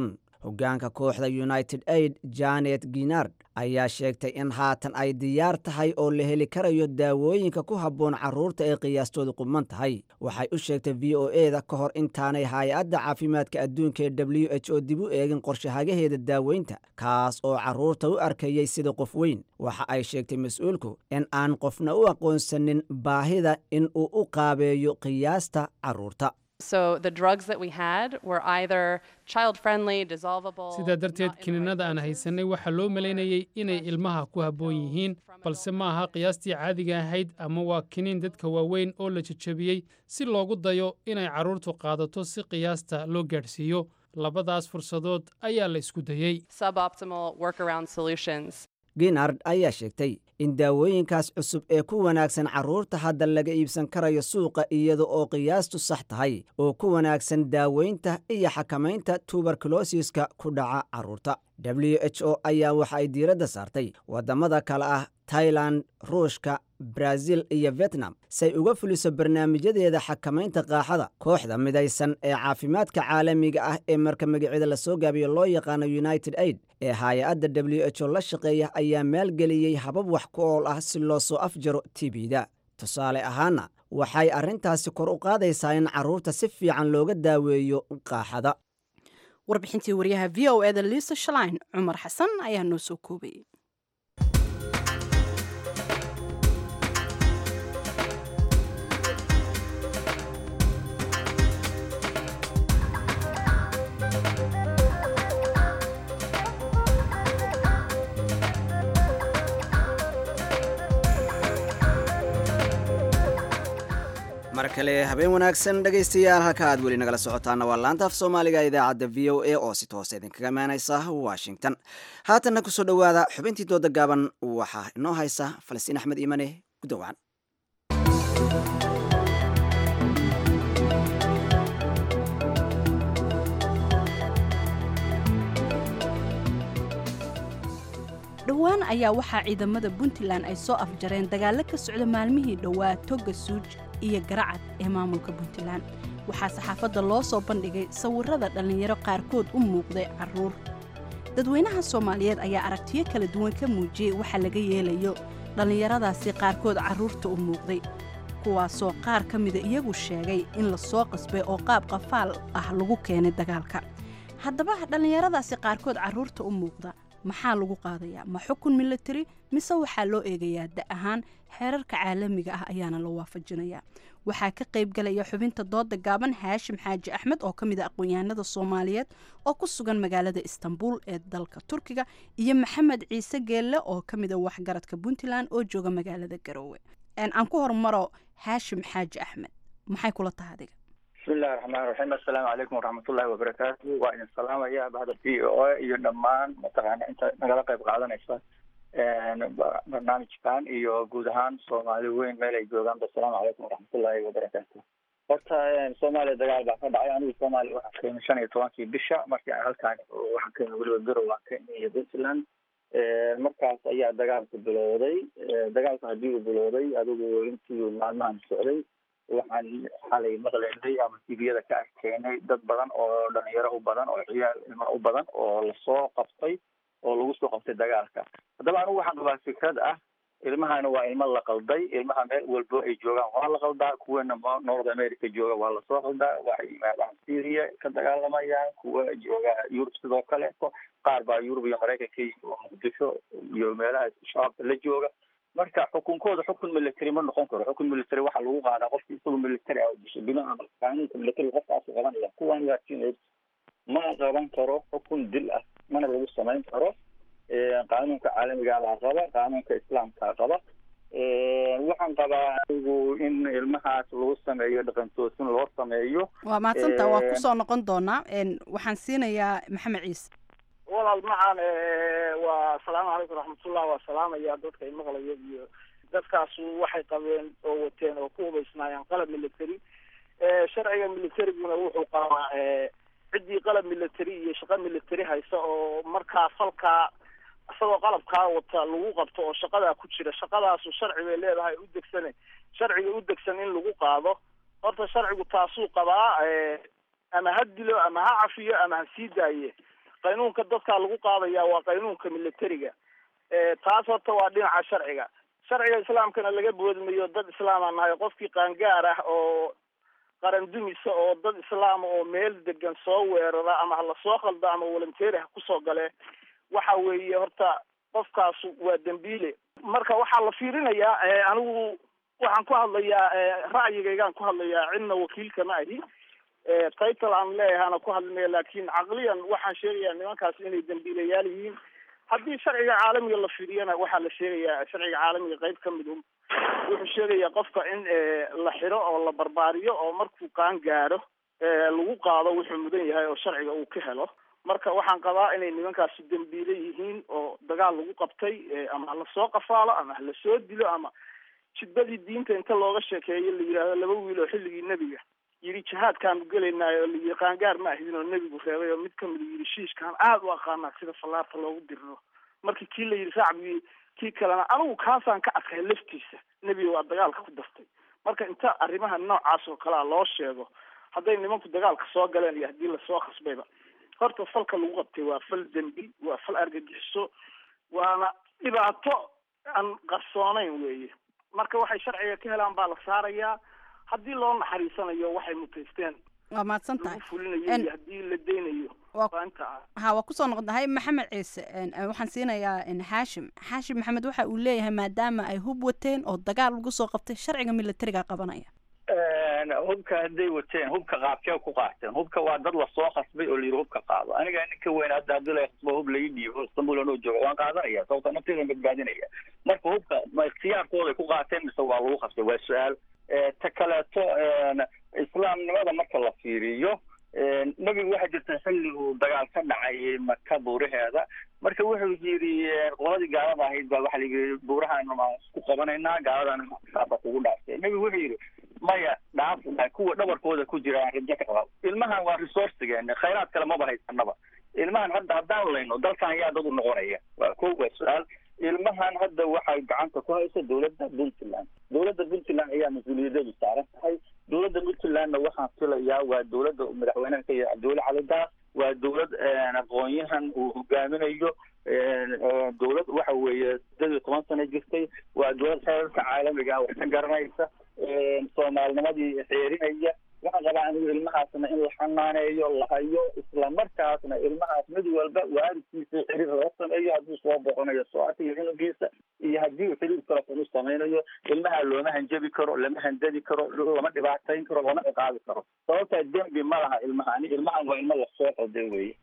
hoggaanka kooxda united aid janet ginard ayaa sheegtay in haatan ay diyaar tahay oo la heli karayo daawooyinka ku habboon carruurta ee qiyaastoodu quman tahay waxay u sheegtay v o e da ka hor intaanay hay-adda caafimaadka adduunka ee w h o dib u eegin qorshahagaheeda daaweynta kaas oo carruurta u arkayey sida qof weyn waxa ay sheegtay mas-uulku in aan qofna u aqoonsanin baahida in uu u qaabeeyo qiyaasta carruurta sidaa darteed kiniinada aan haysanay waxaa loo malaynayey inay ilmaha ku habboon yihiin balse ma aha qiyaastii caadiga ahayd ama waa kiniin dadka waaweyn oo la jejebiyey si loogu dayo inay carruurtu qaadato si qiyaasta loo gaadhsiiyo labadaas fursadood ayaa la isku dayey ginard ayaa sheegtay in daawooyinkaas cusub ee ku wanaagsan carruurta hadda laga iibsan karayo suuqa iyada oo qiyaastu sax tahay oo ku wanaagsan daaweynta iyo xakamaynta tuberkulosiska ku dhaca carruurta w h o ayaa waxa ay diiradda saartay waddamada kale ah tailan ruushka brazil iyo vietnam say uga fuliso barnaamijyadeeda xakamaynta qaaxada kooxda midaysan ee caafimaadka caalamiga ah ee marka magaceeda lasoo gaabiyo loo yaqaano united aid ee hay-adda w h o la shaqeeya ayaa maalgeliyey habab wax ku ool ah si loo soo afjaro tibida tusaale ahaana waxay arrintaasi kor u qaadaysaa in carruurta si fiican looga daaweeyo qaaxada warbixintii waryaha v o eda liisa shalain cumar xasan ayaa noo soo koobayay mar kale habeen wanaagsan dhegaystayaal halka aad weli nagala socotaana waa laanta af soomaaliga idaacadda v o a oo si toose idinkaga imaanaysa washington haatanna kusoo dhowaada xubintii dooda gaaban waxaa inoo haysa falastiin axmed iimane gudowaan dhowaan ayaa waxaa ciidamada puntland ay soo afjareen dagaallo ka socda maalmihii dhowaa toga suuj iyo garacad ee maamulka puntland waxaa saxaafadda loo soo bandhigay sawirrada dhallinyaro qaarkood u muuqday carruur dadweynaha soomaaliyeed ayaa aragtiyo kala duwan ka muujiyey waxa laga yeelayo dhallinyaradaasi qaarkood carruurta u muuqday kuwaasoo qaar ka mida iyagu sheegay in la soo qasbay oo qaab qafaal ah lagu keenay dagaalka haddaba dhallinyaradaasi qaarkood carruurta u muuqda maxaa lagu qaadayaa ma xukun military mise waxaa loo eegayaa da ahaan xeerarka caalamiga ah ayaana la waafajinayaa waxaa ka qayb galaya xubinta dooda gaaban haashim xaaji axmed oo ka mid a aqoon-yahanada soomaaliyeed oo ku sugan magaalada istanbul ee dalka turkiga iyo maxamed ciise geelle oo ka mid a waxgaradka puntland oo jooga magaalada garoowe aan ku hormaro haashim xaaji axmed maxay kula tahay adiga bismillahi raxmaan raxiim assalaamu calaykum waraxmatullahi wabarakaatu waa idin salaamaya bahda v o a iyo dhammaan mataqaana inta nagala qayb qaadanaysa barnaamijkan iyo guud ahaan soomaali weyn meel ay joogaanba assalaamu calaykum waraxmatullahi wabarakaatu horta soomaaliya dagaal baa ka dhacay anigu soomaaliya waxaan ka imi shan iyo tobankii bisha markii aan halkaan waxaan ka imi weliba garow aan ka imi iyo puntland markaas ayaa dagaalku bilowday dagaalku haddii uu bilowday adigu intii maalmahan socday waxaan xalay maqlaynay ama tviyada ka arkaynay dad badan oo dhalinyaro u badan oo ciyaal ilmo u badan oo lasoo qabtay oo lagu soo qabtay dagaalka haddaba anigu waxaan qabaa fikrad ah ilmahana waa ilmo la qalday ilmaha meel walbo ay joogaan waa la qaldaa kuwana north america jooga waa lasoo qaldaa waxay yimaadaan syria ka dagaalamayaan kuwa jooga yurub sidoo kale qaar baa yurub iyo maraykanka oo muqdisho iyo meelaha shabaabka la jooga marka xukunkooda xukun military ma noqon karo xukun military waxaa lagu qaadaa qofki isagoo military ah disho bina amal qaanuunka military qofkaas qabanaya kuwan waa teenage ma qaban karo xukun dil ah mana lagu samayn karo qaanuunka caalamiga baa qaba qaanuunka islaamka qaba waxaan qabaa anigu in ilmahaas lagu sameeyo dhaqantoosin loo sameeyo waa mahadsanta waa kusoo noqon doonaa waxaan siinayaa maxamed ciise walaal macaan waa asalaamu calaykum raxmatullah waa salaamaya dadka imaqlaya iyo dadkaasu waxay qabeen oo wateen oo ku hubaysnaayeen qalab military sharciga militariguna wuxuu qabaa ciddii qalab military iyo shaqo military haysa oo markaa falkaa isagoo qalabkaa wata lagu qabto oo shaqadaa ku jira shaqadaasu sharci bay leedahay u degsane sharciga u degsan in lagu qaado horta sharcigu taasuu qabaa ama ha dilo ama ha cafiyo ama ha sii daaye qaynuunka dadkaa lagu qaadaya waa qaynuunka militariga taas horta waa dhinaca sharciga sharciga islaamkana laga boodmayo dad islaama nahay qofkii qaangaar ah oo qaran dumisa oo dad islaama oo meel degan soo weerara ama hala soo khalda ama volunteer ha kusoo gale waxa weeye horta qofkaasu waa dembiile marka waxaa la fiirinayaa anigu waxaan ku hadlayaa ra'yigaygaan ku hadlayaa cidna wakiilka ma ahi title aan leeyahana ku hadlinaya laakin caqliyan waxaan sheegayaa nimankaas inay dembiilayaal yihiin haddii sharciga caalamiga la fiiriyana waxaa la sheegayaa sharciga caalamiga qayb ka mid um wuxuu sheegayaa qofka in la xiro oo la barbaariyo oo markuu qaan gaaro lagu qaado wuxuu mudan yahay oo sharciga uu ka helo marka waxaan qabaa inay nimankaasi dembiile yihiin oo dagaal lagu qabtay ama hala soo qafaalo ama hala soo dilo ama jidbadii diinta inta looga sheekeeyo la yidhaahdo laba wiil oo xilligii nebiga yidhi jihaadkaanu gelaynaayo oo layidhi qaangaar ma ahidin oo nebigu reebay oo mid kamida yidhi shiishkaan aada u aqaanaa sida fallaarta loogu diriro markii kii la yidhi shacbigii kii kalena anigu kaasaan ka adkay laftiisa nebiga waa dagaalka ku dartay marka inta arrimaha noocaas oo kalea loo sheego hadday nimanku dagaalka soo galeen iyo haddii lasoo khasbayba horta falka lagu qabtay waa fal dembi waa fal argagixiso waana dhibaato aan qarsoonayn weeye marka waxay sharciga ka helaan baa la saarayaa haddii loo naxariisanayo waxay mutaysteen waa mahadsan tahay lagu fulinayo iyo haddii la deynayo waa inta ah ha waa kusoo noqonahay maxamed ciise waxaan siinayaa xaashim xaashim maxamed waxa uu leeyahay maadaama ay hub wateen oo dagaal lagu soo qabtay sharciga militariga qabanaya hubka hadday wateen hubka qaabkee ku qaateen hubka waa dad lasoo khasbay oo layidhi hubka qaado aniga ninka weyn hadda haddii la khasbo hub laii dhiibo istanbul anoo joogo waan qaadanaya sababta nafteydan badbaadinaya marka hubka ma ikhtiyaarkooday ku qaateen mise waa lagu khasbay waa su-aal ta kaleeto islaamnimada marka la fiiriyo nebigu waxaa jirta xilli uu dagaal ka dhacay maka buuraheeda marka wuxuu yidhi qoladii gaalada ahayd baa waxa layidhi buurahaan maan isku qabanaynaa gaaladana saaba kugu dhaaftay nebigu wuxuu yidhi maya dhaaf kuwa dhabarkooda ku jira aan rajo ka qaba ilmahan waa resourcigeen khayraad kale maba haysanaba ilmahan hadda haddaan layno dalkan yaa dad u noqonaya waa ko waa su-aal ilmahan hadda waxay gacanta ku haysa dowladda puntland dowladda puntland ayaa mas-uuliyadeedu saaran tahay dowladda puntlandna waxaan filayaa waa dowladda madaxweynaha ka yahay cabdiweli cali daas waa dowlad aqoon-yahan uu hogaaminayo dowlad waxa weeye sideed iyo toban sano jirtay waa dowlad xeerarka caalamiga wax ka garanaysa soomaalnimadii xeerinaya waxaan qabaa anigu ilmahaasna in la xanaaneeyo la hayo isla markaasna ilmahaas mid walba waalidkiisa xiriir loo sameeyo hadduu soo boqonayo socota iyo cunugiisa iyo haddii uu xiriir telefon u samaynayo ilmaha looma hanjabi karo lama handadi karo lama dhibaatayn karo lama ciqaabi karo sababtaa dembi ma laha ilmahani ilmahan waa ilmo lasoo qoday weye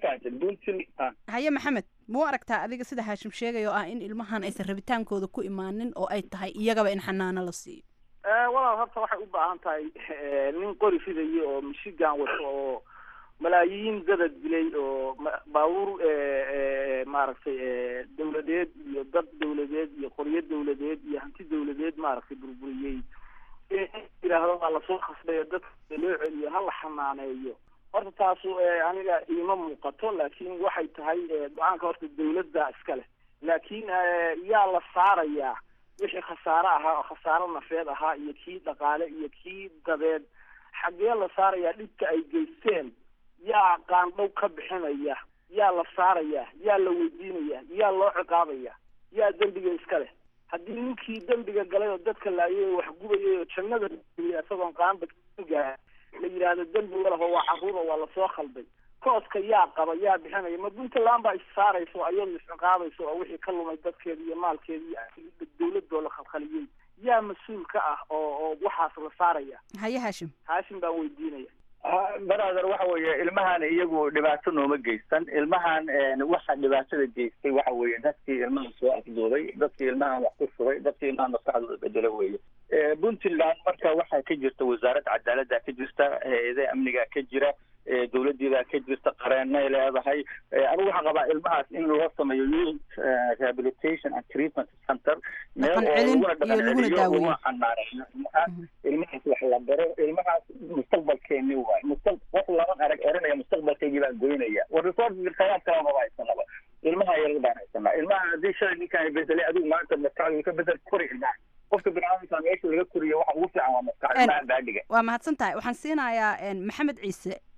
haye maxamed muu aragtaa adiga sida haashim sheegaya oo ah in ilmahan aysan rabitaankooda ku imaanin oo ay tahay iyagaba in xanaano la siiyo walaal horta waxay u baahan tahay nin qori fidaya oo michigan wato oo malaayiin dada dilay oo baabuur maaragtay dawladeed iyo dad dawladeed iyo qoryo dawladeed iyo hanti dawladeed maaragtay burburiyey yidhaahdo waa lasoo khasbayo dadka loo celiyo ha la xanaaneeyo horta taasu aniga iima muuqato laakin waxay tahay go-aanka horta dawladda iska leh laakin yaa la saarayaa wixii khasaare ahaa oo khasaare nafeed ahaa iyo kii dhaqaale iyo kii dabeed xaggee la saarayaa dhibka ay geysteen yaa qaandhow ka bixinaya yaa la saaraya yaa la weydiinaya yaa loo ciqaabaya yaa dembiga iska leh haddii ninkii dembiga galay oo dadka laayay oo wax gubayay oo jannada isagoon qaanba gaa la yidhaahdo dembi walaho waa carruur oo waa lasoo khalday kooska yaa qaba yaa bixinaya ma puntland baa issaarayso ayadu isciqaabayso oo wixii ka lumay dadkeeda iyo maalkeeda iyo dawladoo la khalkhaliyey yaa mas-uul ka ah oo oo waxaas la saaraya haye haashim haashim baan weydiinaya brother waxa weeye ilmahan iyagu dhibaato nooma geysan ilmahan waxa dhibaatada geystay waxa weeye dadkii ilmahan soo afduubay dadkii ilmahan wax ku shubay dadkii ilmahan maskaxdooda bedelo weeye puntland marka waxaa ka jirta wasaaradda cadaaladda ka jirta hay-adaha amniga ka jira dowladiibaa ka jirta qareenay leedahay anigu waxaan qabaa ilmahaas in loo sameeyo youth rehabilitation and treatment center meel oo laguna dhaqan celiyo laguna xanaaneeyo ilmahaas ilmahaas wax la baro ilmahaas mustaqbalkeeni waay mustaq wax lama arag erinaya mustaqbalkeygii baan goynaya war resources khayraad kale maba haysanaba ilmaha yarar baan haysanaa ilmaha haddii shalay ninkaan bedelay adigu maanta maskaxdu ka bedel kori ilmaha qofka biniaadamka meesha laga koriyo waxa ugu fiican waa maskax ilmaha baadhiga waa mahadsan tahay waxaan siinayaa maxamed ciise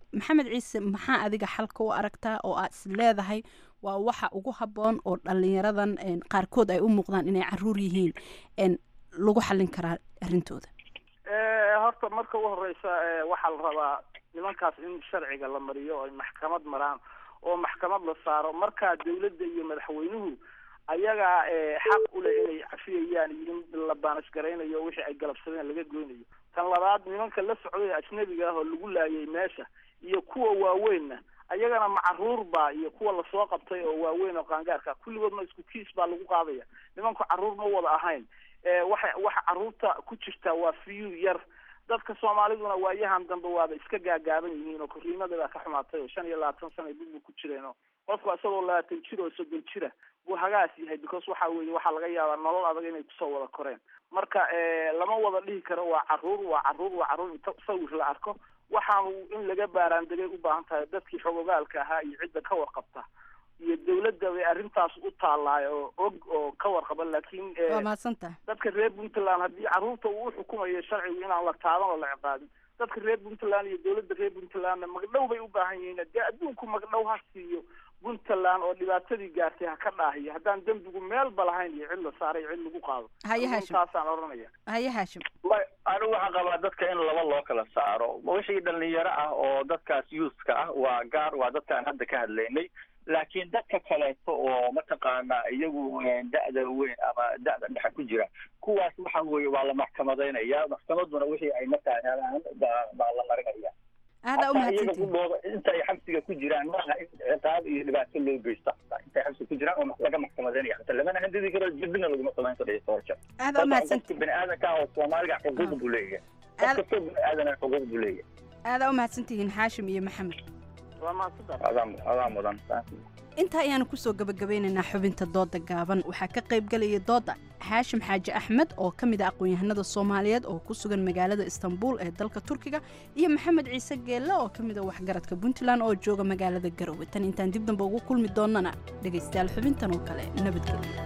maxamed ciise maxaa adiga xalka u aragtaa oo aad is leedahay waa waxa ugu habboon oo dhalinyaradan een, qaarkood ay u muuqdaan inay caruur yihiin een, lagu xallin karaa arrintooda Eh, horta marka u horeysa eh, waxaa la rabaa nimankaas in sharciga la mariyo oo ay maxkamad maraan oo maxkamad la saaro markaa dawladda iyo madaxweynuhu ayagaa eh, xaq u leh inay cafiyayaan iyo in la baanisgaraynayo wixii ay galabsadeen laga goynayo tan labaad nimanka la socday ajnabiga ah oo lagu laayay meesha iyo kuwa waaweynna ayagana macaruur baa iyo kuwa lasoo qabtay oo waaweyn oo qaangaarka kulligoodna isku kiis baa lagu qaadaya nimanku caruur ma wada ahayn Eh, waxa waxa caruurta ku jirta waa fiyu yar dadka soomaaliduna waayahan dambe waaba iska gaagaaban yihiin oo korriimada baa ka xumaatay oo shan iyo labaatan sana dib buu ku jireen oo qofku isagoo labaatan jir oo soddon jira buu hagaas yahay because waxa weeye waxaa laga yaabaa nolol adag inay kusoo wada koreen marka eh, lama wada dhihi karo waa caruur waa caruur waa caruur inta sawir la arko waxaanu in laga baaraandegay u baahan tahay dadkii xogogaalka ahaa iyo cidda ka warqabta iyo dawladda bay arrintaas u taalaay oo og oo ka warqaba laakiin eh, waa mahadsantaha dadka reer puntland haddii caruurta uu u xukumayo sharcigu inaan la taaban oo la ciqaabin dadka reer puntland iyo dawladda reer puntlandna magdhow bay u baahan yihiin dee adduunku magdhow ha siiyo puntland oo dhibaatadii gaartay ha ka dhaahiyo haddaan dembigu meelba lahayn iyo cid la saaray iyo cid lagu qaado Haye Haashim. taasaan odhanaya haye haashim may anigu waxaan qabaa dadka in laba loo kala saaro wixii dhalinyaro ah oo dadkaas youthka ah waa gaar waa dadkaan hadda ka hadlaynay laakiin dadka kaleeto oo mataqaanaa iyagu eh, da'da weyn ama da'da dhexe ku jira kuwaas waxa weeye waa la maxkamadaynaya maxkamaduna wixii ay markaa helaan baa baa la marinaya aada u Hataa iyaga mahadsantihin kudhooda inta ay xabsiga ku jiraan maaha in ciqaab iyo dhibaato loo geysto hataa intay xabsiga ku jiraan oo laga maxkamadaynaya hata lamana handidi karo jibina laguma samayn karo iyo torture aada u mahadsantihin qofka bini aadanka ah oo soomaaliga xuquuq buu leeyahay qof kastoo bini aadana xuquuq buu leeyahay aada u mahadsantihiin xaashim iyo maxamed waa mahadsantahay adaa adaa mudan intaa ayaanu kusoo gabagabeynaynaa xubinta dooda gaaban waxaa ka qayb galaya dooda xaashim xaaji axmed oo ka mid ah aqoon-yahanada soomaaliyeed oo ku sugan magaalada istanbul ee dalka turkiga iyo maxamed ciise geelle oo ka mid ah waxgaradka puntland oo jooga magaalada garowe tan intaan dib dambe ugu kulmi doonana dhegaystayaal xubintan oo kale nabadgelyo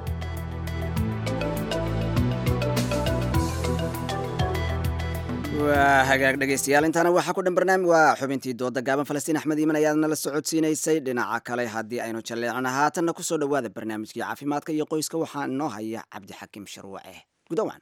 waa hagaag dhegaystayaal intaana waxaa ku dhan barnaamij waa xubintii dooda gaaban falastiin axmed iiman ayaad nala socodsiinaysay dhinaca kale haddii aynu jalleecna haatanna kusoo dhowaada barnaamijkii caafimaadka iyo qoyska waxaa inoo haya cabdixakiim sharwace gudawan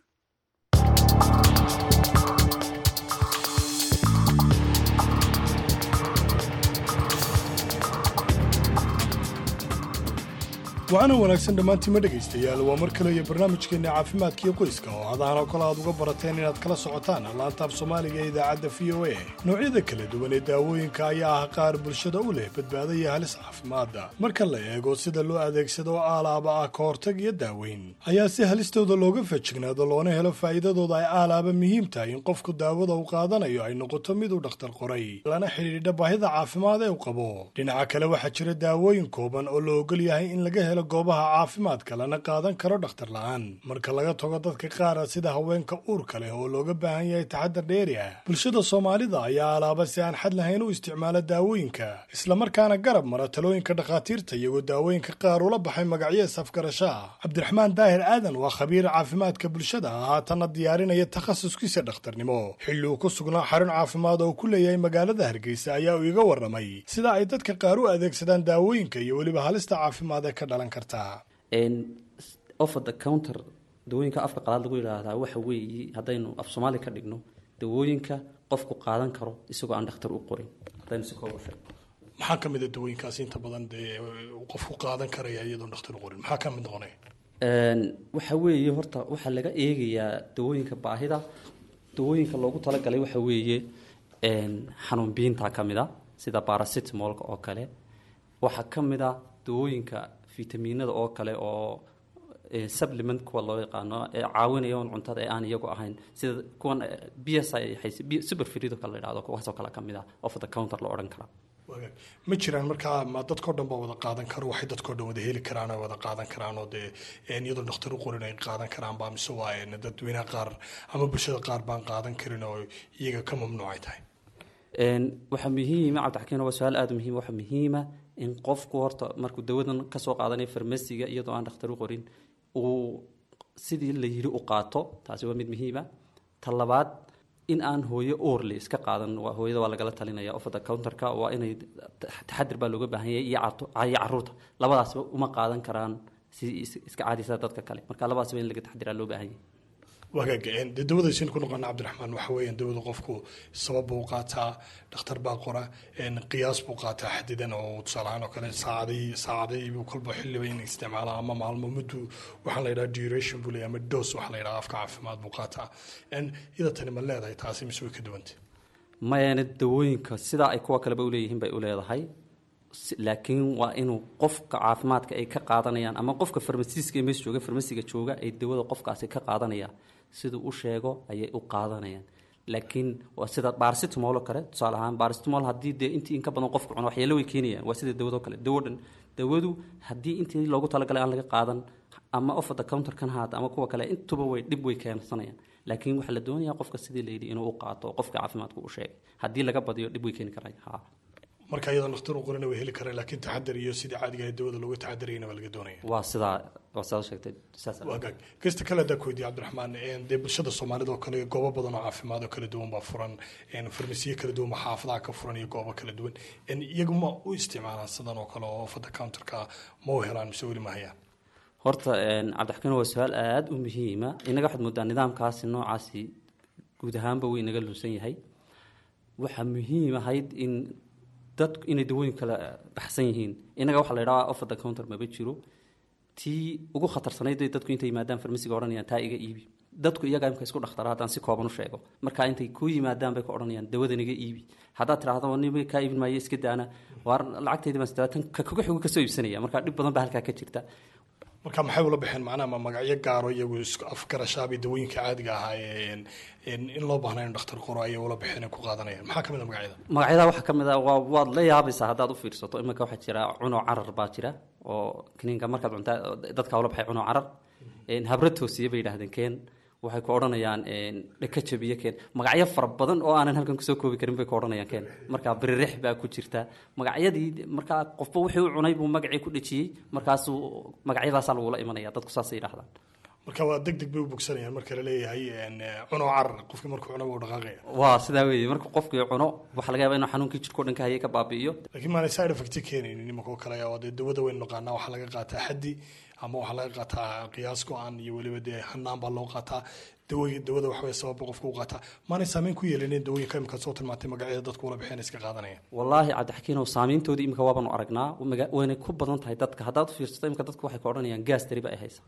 waxaana wanaagsan dhammaantiima dhegaystayaal waa mar kale iyo barnaamijkeenna caafimaadkiio qoyska oo hadahan oo kale aad uga barateen inaad kala socotaan laanta af soomaaliga ee idaacadda v o a noocyada kala duwan ee daawooyinka ayaa ah qaar bulshada u leh badbaado iyo halis caafimaadda marka la eego sida loo adeegsado aalaaba ah ka hortag iyo daaweyn ayaa si halistooda looga fajignaado loona helo faa'iidadooda ay aalaaba muhiim tahay in qofku daawada uu qaadanayo ay noqoto mid uu dhakhtar qoray lana xidhiidha baahida caafimaad ee uu qabo dhinaca kale waxaa jira daawooyin kooban oo la ogol yahay in laga helo goobaha caafimaadka lana qaadan karo dhakhtar la'aan marka laga tago dadka qaara sida haweenka uurka leh oo looga baahan yahay taxadar dheeri ah bulshada soomaalida ayaa alaaba si aan xad lahayn u isticmaala daawooyinka islamarkaana garab mara talooyinka dhakhaatiirta iyagoo daawooyinka qaar ula baxay magacyo isafgarasho ah cabdiraxmaan daahir aadan waa khabiir caafimaadka bulshada ah haatanna diyaarinaya takhasuskiisa dhakhtarnimo xilli uu ku sugnaa xarun caafimaad oo ku leeyahay magaalada hargeysa ayaa uu iga warramay sida ay dadka qaar u adeegsadaan daawooyinka iyo weliba halista caafimaad ee ka dhalan karta offer the counter dawooyinka afka qalaad lagu yidhaahdaa waxa weeye haddaynu af soomaali ka dhigno dawooyinka qofku qaadan karo isagoo aan dhakhtar u qorin haddaynu si kooba sheegno maxaa ka mid a dawooyinkaasi inta badan dee uu qofku qaadan karaya iyadoon dhakhtar u qorin maxaa ka mid noqonaya waxa weeye horta waxaa laga eegayaa dawooyinka baahida dawooyinka loogu talagalay waxa weeye xanuun biinta ka mid a sida baracetamolka oo kale waxaa ka mid a dawooyinka fitamiinada oo kale oo supplement kuwa loo yaqaano ee caawinaya un cuntada ee aan iyagu ahayn sida kuwan b s i superfrido kale la yidhahdo kuwaasoo kale ka mid ah off the counter la odhan karaa ma jiraan markaa ma dadkao dhan baa wada qaadan karo waxay dadkao dhan wada heli karaan oo wada qaadan karaan oo dee iyadoo dhakhtar u qorin ay qaadan karaan baa mise waa dadweynaha qaar ama bulshada qaar baan qaadan karin oo iyaga ka mamnuucay tahay waxaa muhiima cabdixakiin waa su-aal aada muhiim waxaa muhiima in qofku horta markuu dawadan kasoo qaadanayo farmasiga iyadoo aan dhakhtar u qorin uu sidii la yiri u qaato taasi waa mid muhiima ta labaad in aan hooyo oorle iska qaadan waa hooyada waa lagala talinaya ofada counterka waa inay taxadir baa looga baahan yahay iyo carto- iyo caruurta labadaasba uma qaadan karaan si is- iska caadisa dadka kale marka labadaasba in laga taxadiraa loo baahan yahay wagaag dee dawadaysin ku noqona cabdiraxmaan waxa weeyaan dawada qofku sabab buu qaataa dhakhtar baa qora een, qiyaas buu qaataa xadidan oo tusaale ahaan oo kale saacadii saacadii buu kolba xilliba in isticmaala ama maalmo muddu waxaa la yidhaha duration buu leeyahay ama dos waxaa la yidhaha afka caafimaad buu qaataa Een, iyada tani ma leedahay taasi mise way ka duwantay mayana dawooyinka sidaa ay kuwa kaleba uleeyihiin bay uleedahay Si- laakiin waa inuu qofka caafimaadka ay ka qaadanayaan ama qofka farmasiiska ee meesha jooga farmasiga jooga ay dawada qofkaasi ka qaadanayaan siduu u sheego ayay u qaadanayaan laakiin waa sida baarsitamol oo kale tusaale ahaan baarsitamol haddii dee intii in ka badan qofku cuno waxyeelo way keenayaan waa sida dawado kale dawo dhan dawadu haddii intii loogu talagalay aan laga qaadan ama off the counter kan haata ama kuwa kale intuba way dhib way keensanayaan laakiin waxaa la doonayaa qofka sidii layidhi inuu u qaato oo qofka caafimaadku u sheegay haddii laga badiyo dhib way keeni karaya ha marka iyadoo dhakhtar u qorana way heli karaan laakiin taxadar iyo sidii caadiga ahayd dawada looga taxadarayna waa laga doonaya waa sidaa waa sidaad u sheegtay saas wagaag gesta kale haddaa ku weydiye cabdiraxmaan een, dee bulshada soomaalida oo kale goobo badan oo caafimaad oo kala duwan baa furan een, farmasiyo kala duwan baa xaafadaha ka furan iyo goobo kala duwan een, iyagu ma u isticmaalaan sidan oo kale oo fada counterka ma u helaan mise weli ma hayaan horta een, cabdixakiin waa su-aal aada u muhiima inaga waxaad moodaa nidaamkaasi noocaasi guud ahaanba wuu inaga lunsan yahay waxaa muhiim ahayd in dadku inay dawooyin kala baxsan yihiin inaga waxaa la idhaha off the counter maba jiro tii ugu khatarsanayd bay dadku intay yimaadaan farmasiga odhanayaan taa iga iibi dadku iyagaa imka isku dhakhtara haddaan si kooban u sheego marka intay ku yimaadaan bay ka odhanayaan dawadan iga iibi haddaad tidhaahdo nima kaa iibin maayo iska daana waar lacagtayda baan sidaatan ka kuga xigu kasoo iibsanaya marka dhib badan baa halkaa ka jirta marka maxay ula baxeen macnaha ma magacyo gaaro iyagu isku afgarashaabay dawooyinka caadiga ahaa ee een, in loo baahna in dhakhtar qoro ayay ula baxeen ay ku qaadanayaan maxaa kamid a magacyada magacyada waxaa ka mid ah waa waad la yaabaysaa haddaad u fiirsato iminka waxaa jira cuno carar baa jira oo kiniinka markaad cuntaa dadka ula baxay cuno carar Een, habro toosiye bay yidhaahdeen keen waxay ku odhanayaan een, dhaka jabiye keen magacyo fara badan oo aanan halkan kusoo koobi karin bay ku odhanayaan keen marka biririx baa ku jirta magacyadii markaa qofba wixii u cunay buu magacii ku dhejiyey markaasuu magacyadaasaa lagula imanaya dadku saasay yidhahdaan marka waa deg deg bay u bogsanayaan marka la leeyahay een, cuno carar qofkii markuu cuno wuu dhaqaaqaya waa sidaa weeye marka qofkii cuno waxaa laga yaabaa inuu xanuunkii jirkao dhan ka hayay ka baabi'iyo laakiin maanay side effect keenaynin nimankoo kale oo dee dawada waynu naqaanaa waxaa laga qaataa xaddi ama waxaa laga qaataa qiyaas go-an iyo weliba dee hanaan baa loo qaataa dawoy dawada waxaway sababba qofka u qaataa maanay saameyn ku yeelanin dawooyinka imika soo tilmaantay magacyada dadku ula baxeen iska qaadanaya wallaahi cabdixakiinow saamayntoodii imika waabanu aragnaa maga- waynay ku badan tahay dadka haddaad u fiirsato imika dadku waxay ka odhanayaan gaas tari ba ay haysa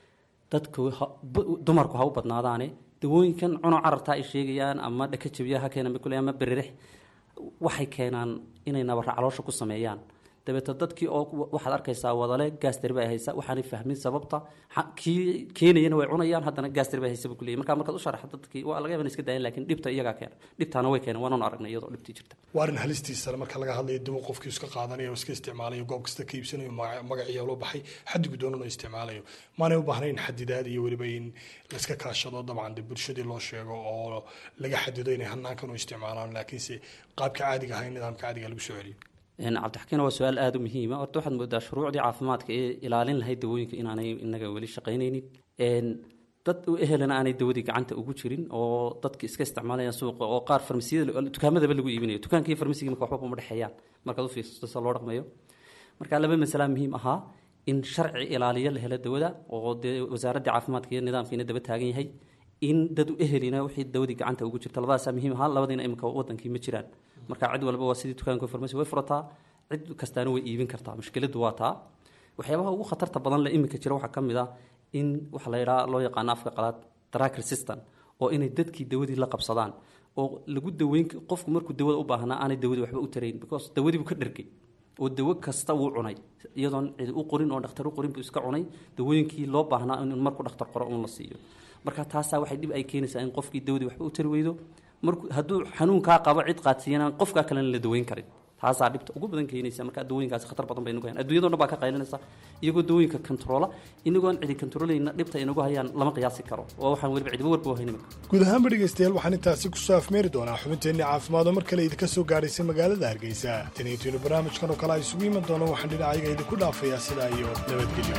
dadku ha- bu- dumarku ha u badnaadaane dawooyinkan cuno carartaa ay sheegayaan ama dhaka jabiya ha keenan bay ku leeyahay ama beririx waxay keenaan inay nabarra caloosha ku sameeyaan dabeeto dadkii oo waxaad arkaysaa wadale gaas tari ba ay haysa waxaanay fahmin sababta Ha- kii keenayana way cunayaan haddana gaas tari ba ay haysa buu ku leeyahay marka markaad u sharaxdo dadkii waa laga yaaba inay iska daayaan laakiin dhibta iyagaa keena dhibtaana way keeneen waananu aragnay iyadoo dhibtii jirta waa arrin halistiisa marka laga hadlayo dawo qofkii iska qaadanayo oo iska isticmaalayo goob kasta ka iibsanayo magac- magaciya loo baxay xaddigu doonan oo isticmaalayo maanay u baahnayn xadidaad iyo weliba in layska kaashado dabcan dee bulshadii loo sheego oo laga xadido inay hanaankan u isticmaalaan laakiinse qaabka caadiga ahaa in nidaamka caadiga lagu soo celiyo Een, cabdixakiin waa su-aal aada u muhiima horta waxaad moodaa shuruucdii caafimaadka ee ilaalin lahayd dawooyinka inaanay inaga weli shaqaynaynin Een, dad u ehelana aanay dawadii gacanta ugu jirin oo dadki iska isticmaalayaan suuqa oo qaar farmasiyada dukaamadaba lagu iibinayo dukaanka iyo farmasiga marka waxba uma dhexeeyaan markaad u fiirsato sida loo dhaqmayo marka laba masala muhiim ahaa in sharci ilaaliyo la helo dawada oo dee wasaaradda caafimaadka iyo nidaamkiina daba taagan yahay in dad u ehelina wixii dawadii gacanta ugu jirta labadaasaa muhiim ahaa labadiina imika wadankii ma jiraan marka cid walba waa sidii dukaanka farmasi way furataa cid kastaana way iibin kartaa mushkiladu waa taa waxyaabaha ugu khatarta badan le imika jira waxaa ka mid ah in waxa la yidhaha loo yaqaano afka qalaad tracker system oo inay dadkii dawadii la qabsadaan oo lagu daweyn qofku markuu dawada u baahnaa aanay dawadii waxba u tarayn because dawadii buu ka dhergay oo dawo kasta wuu cunay iyadoon cidi u qorin oo dhakhtar u qorin buu iska cunay dawooyinkii loo baahnaa in markuu dhakhtar qoro un la siiyo marka taasaa waxay dhib ay keenaysaa in qofkii dawadii waxba u tari weydo markuu hadduu xanuunkaa qabo cid qaadsiiyana qofkaa kalena la daweyn karin taasaa dhibta ugu badan keenaysa marka dawooyinkaasi khatar badan bay nagu hayaan adduunyadoo dhan baa ka qaylinaysa iyagoo dawooyinka controla inagoon cidi controlayna dhibta ay nagu hayaan lama qiyaasi karo oo waxaan weliba cidiba warba hayn imika guud ahaanba dhegaystayaal waxaan intaasi kusoo afmeeri doonaa xubinteenni caafimaad oo mar kale idinka soo gaadhaysay magaalada hargeysa taniintiinu barnaamijkan oo kale a isugu iman doono waxaan dhinacayga idinku dhaafayaa sidaa iyo nabadgelyo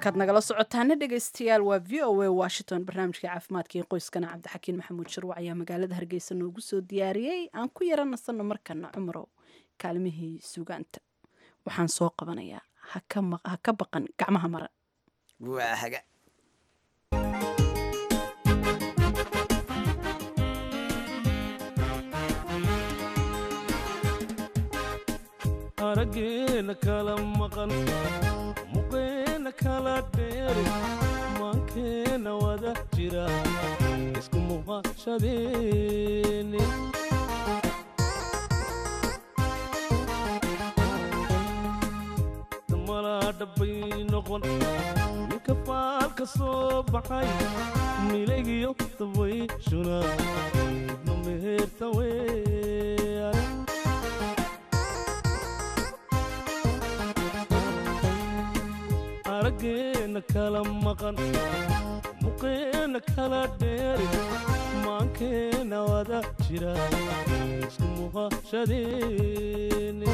halkaad nagala socotaana dhegaystayaal waa v o a washington barnaamijka caafimaadka iyo qoyskana cabdixakiin maxamuud sharwac ayaa magaalada hargeysa noogu soo diyaariyey aan ku yara nasanno markana cumarow kaalmihii sugaanta waxaan soo qabanayaa ha ka baqan gacmaha maran waa haga arageena kala maqan muqeena kala dheeri maankeena wada jira isku muuqashadeeni malaa dhabbay noqon ninka faalka soo baxay milaygiyo dabay shuna ibno meherta weeyaan arageena kala maqan muqeena kala dheeri maankeena wada jira isku muuqashadeeni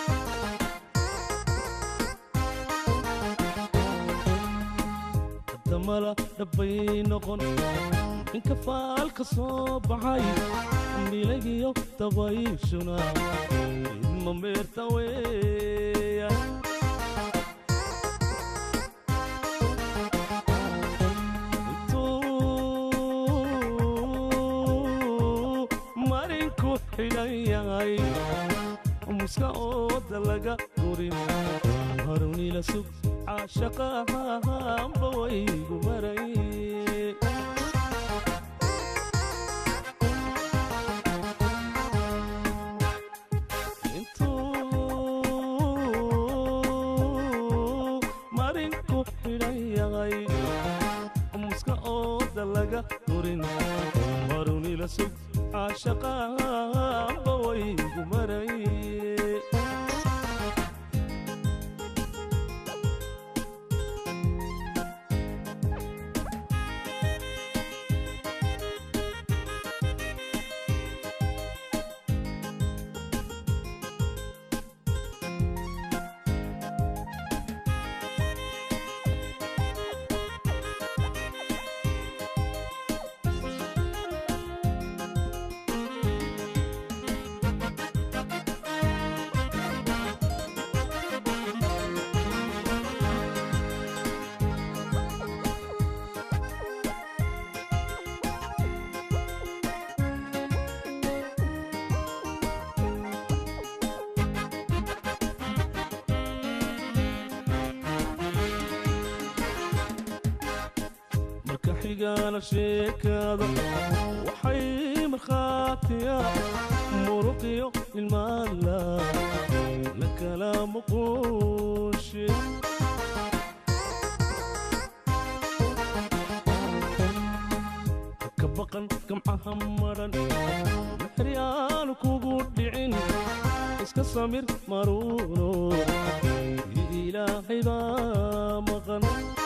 damala dhabbay noqon ninka faalka soo baxay milagiyo dabayshuna idma meerta weeyaan marinku xidhan yahay muska ooda laga gurin harunila sug caashaqahanba waygu maray intuu marinku xidhan yahay muska ooda laga gurin harunila sug caashaqahanba waygu maray marka xigana sheekada waxay markhaatiya muruqiyo ilmaala la kala muquushe ka baqan gamcaha maran maxryaanu kugu dhicin iska samir maruuno ilaahay baa maqan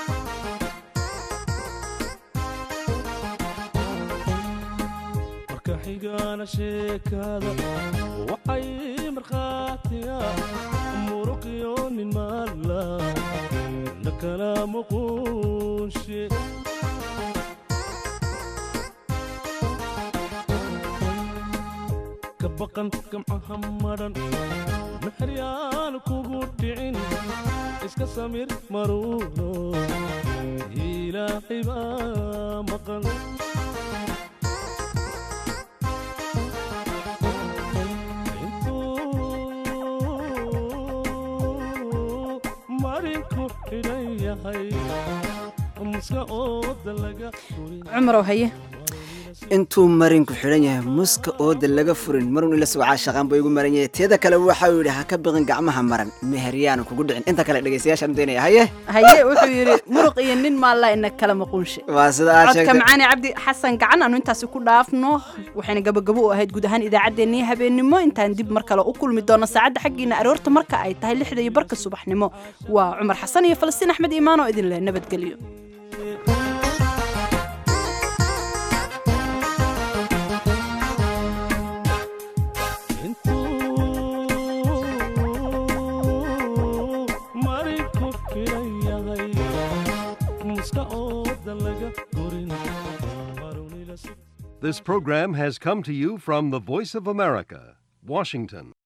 marka xigana sheekada waxay markhaatiya muruqiyo nin maala la kala muquushe ka baqan gamcaha maran maxryaanu kugu dhicin iska samir maruuno ilaahay baa maqan intuu marinku xidhan yahay muska ooda laga cumarow haye intuu marinku xidhan yahay muska ooda laga furin marun ila sugcaa shaqaan buu igu maran yahay teeda kale waxau yidhi ha ka biqin gacmaha maran meheryaanu kugu dhicin inta kale dhegaystayaashaan daynaya haye haye wuxuu yidhi muruq iyo nin maalla ina kala maquunshe waa sida aad codka sheegtay macaani cabdi xasan gacan aanu intaasi ku dhaafno waxayna gabagabo u ahayd guud ahaan idaacaddeenii habeennimo intaan dib mar kale u kulmi doono saacadda xaggiina aroorta marka ay tahay lixda iyo barka subaxnimo waa cumar xasan iyo falastiin axmed iimaan oo idin leh nabadgelyo marinku xidhan yahay This program has come to you from the Voice of America, Washington.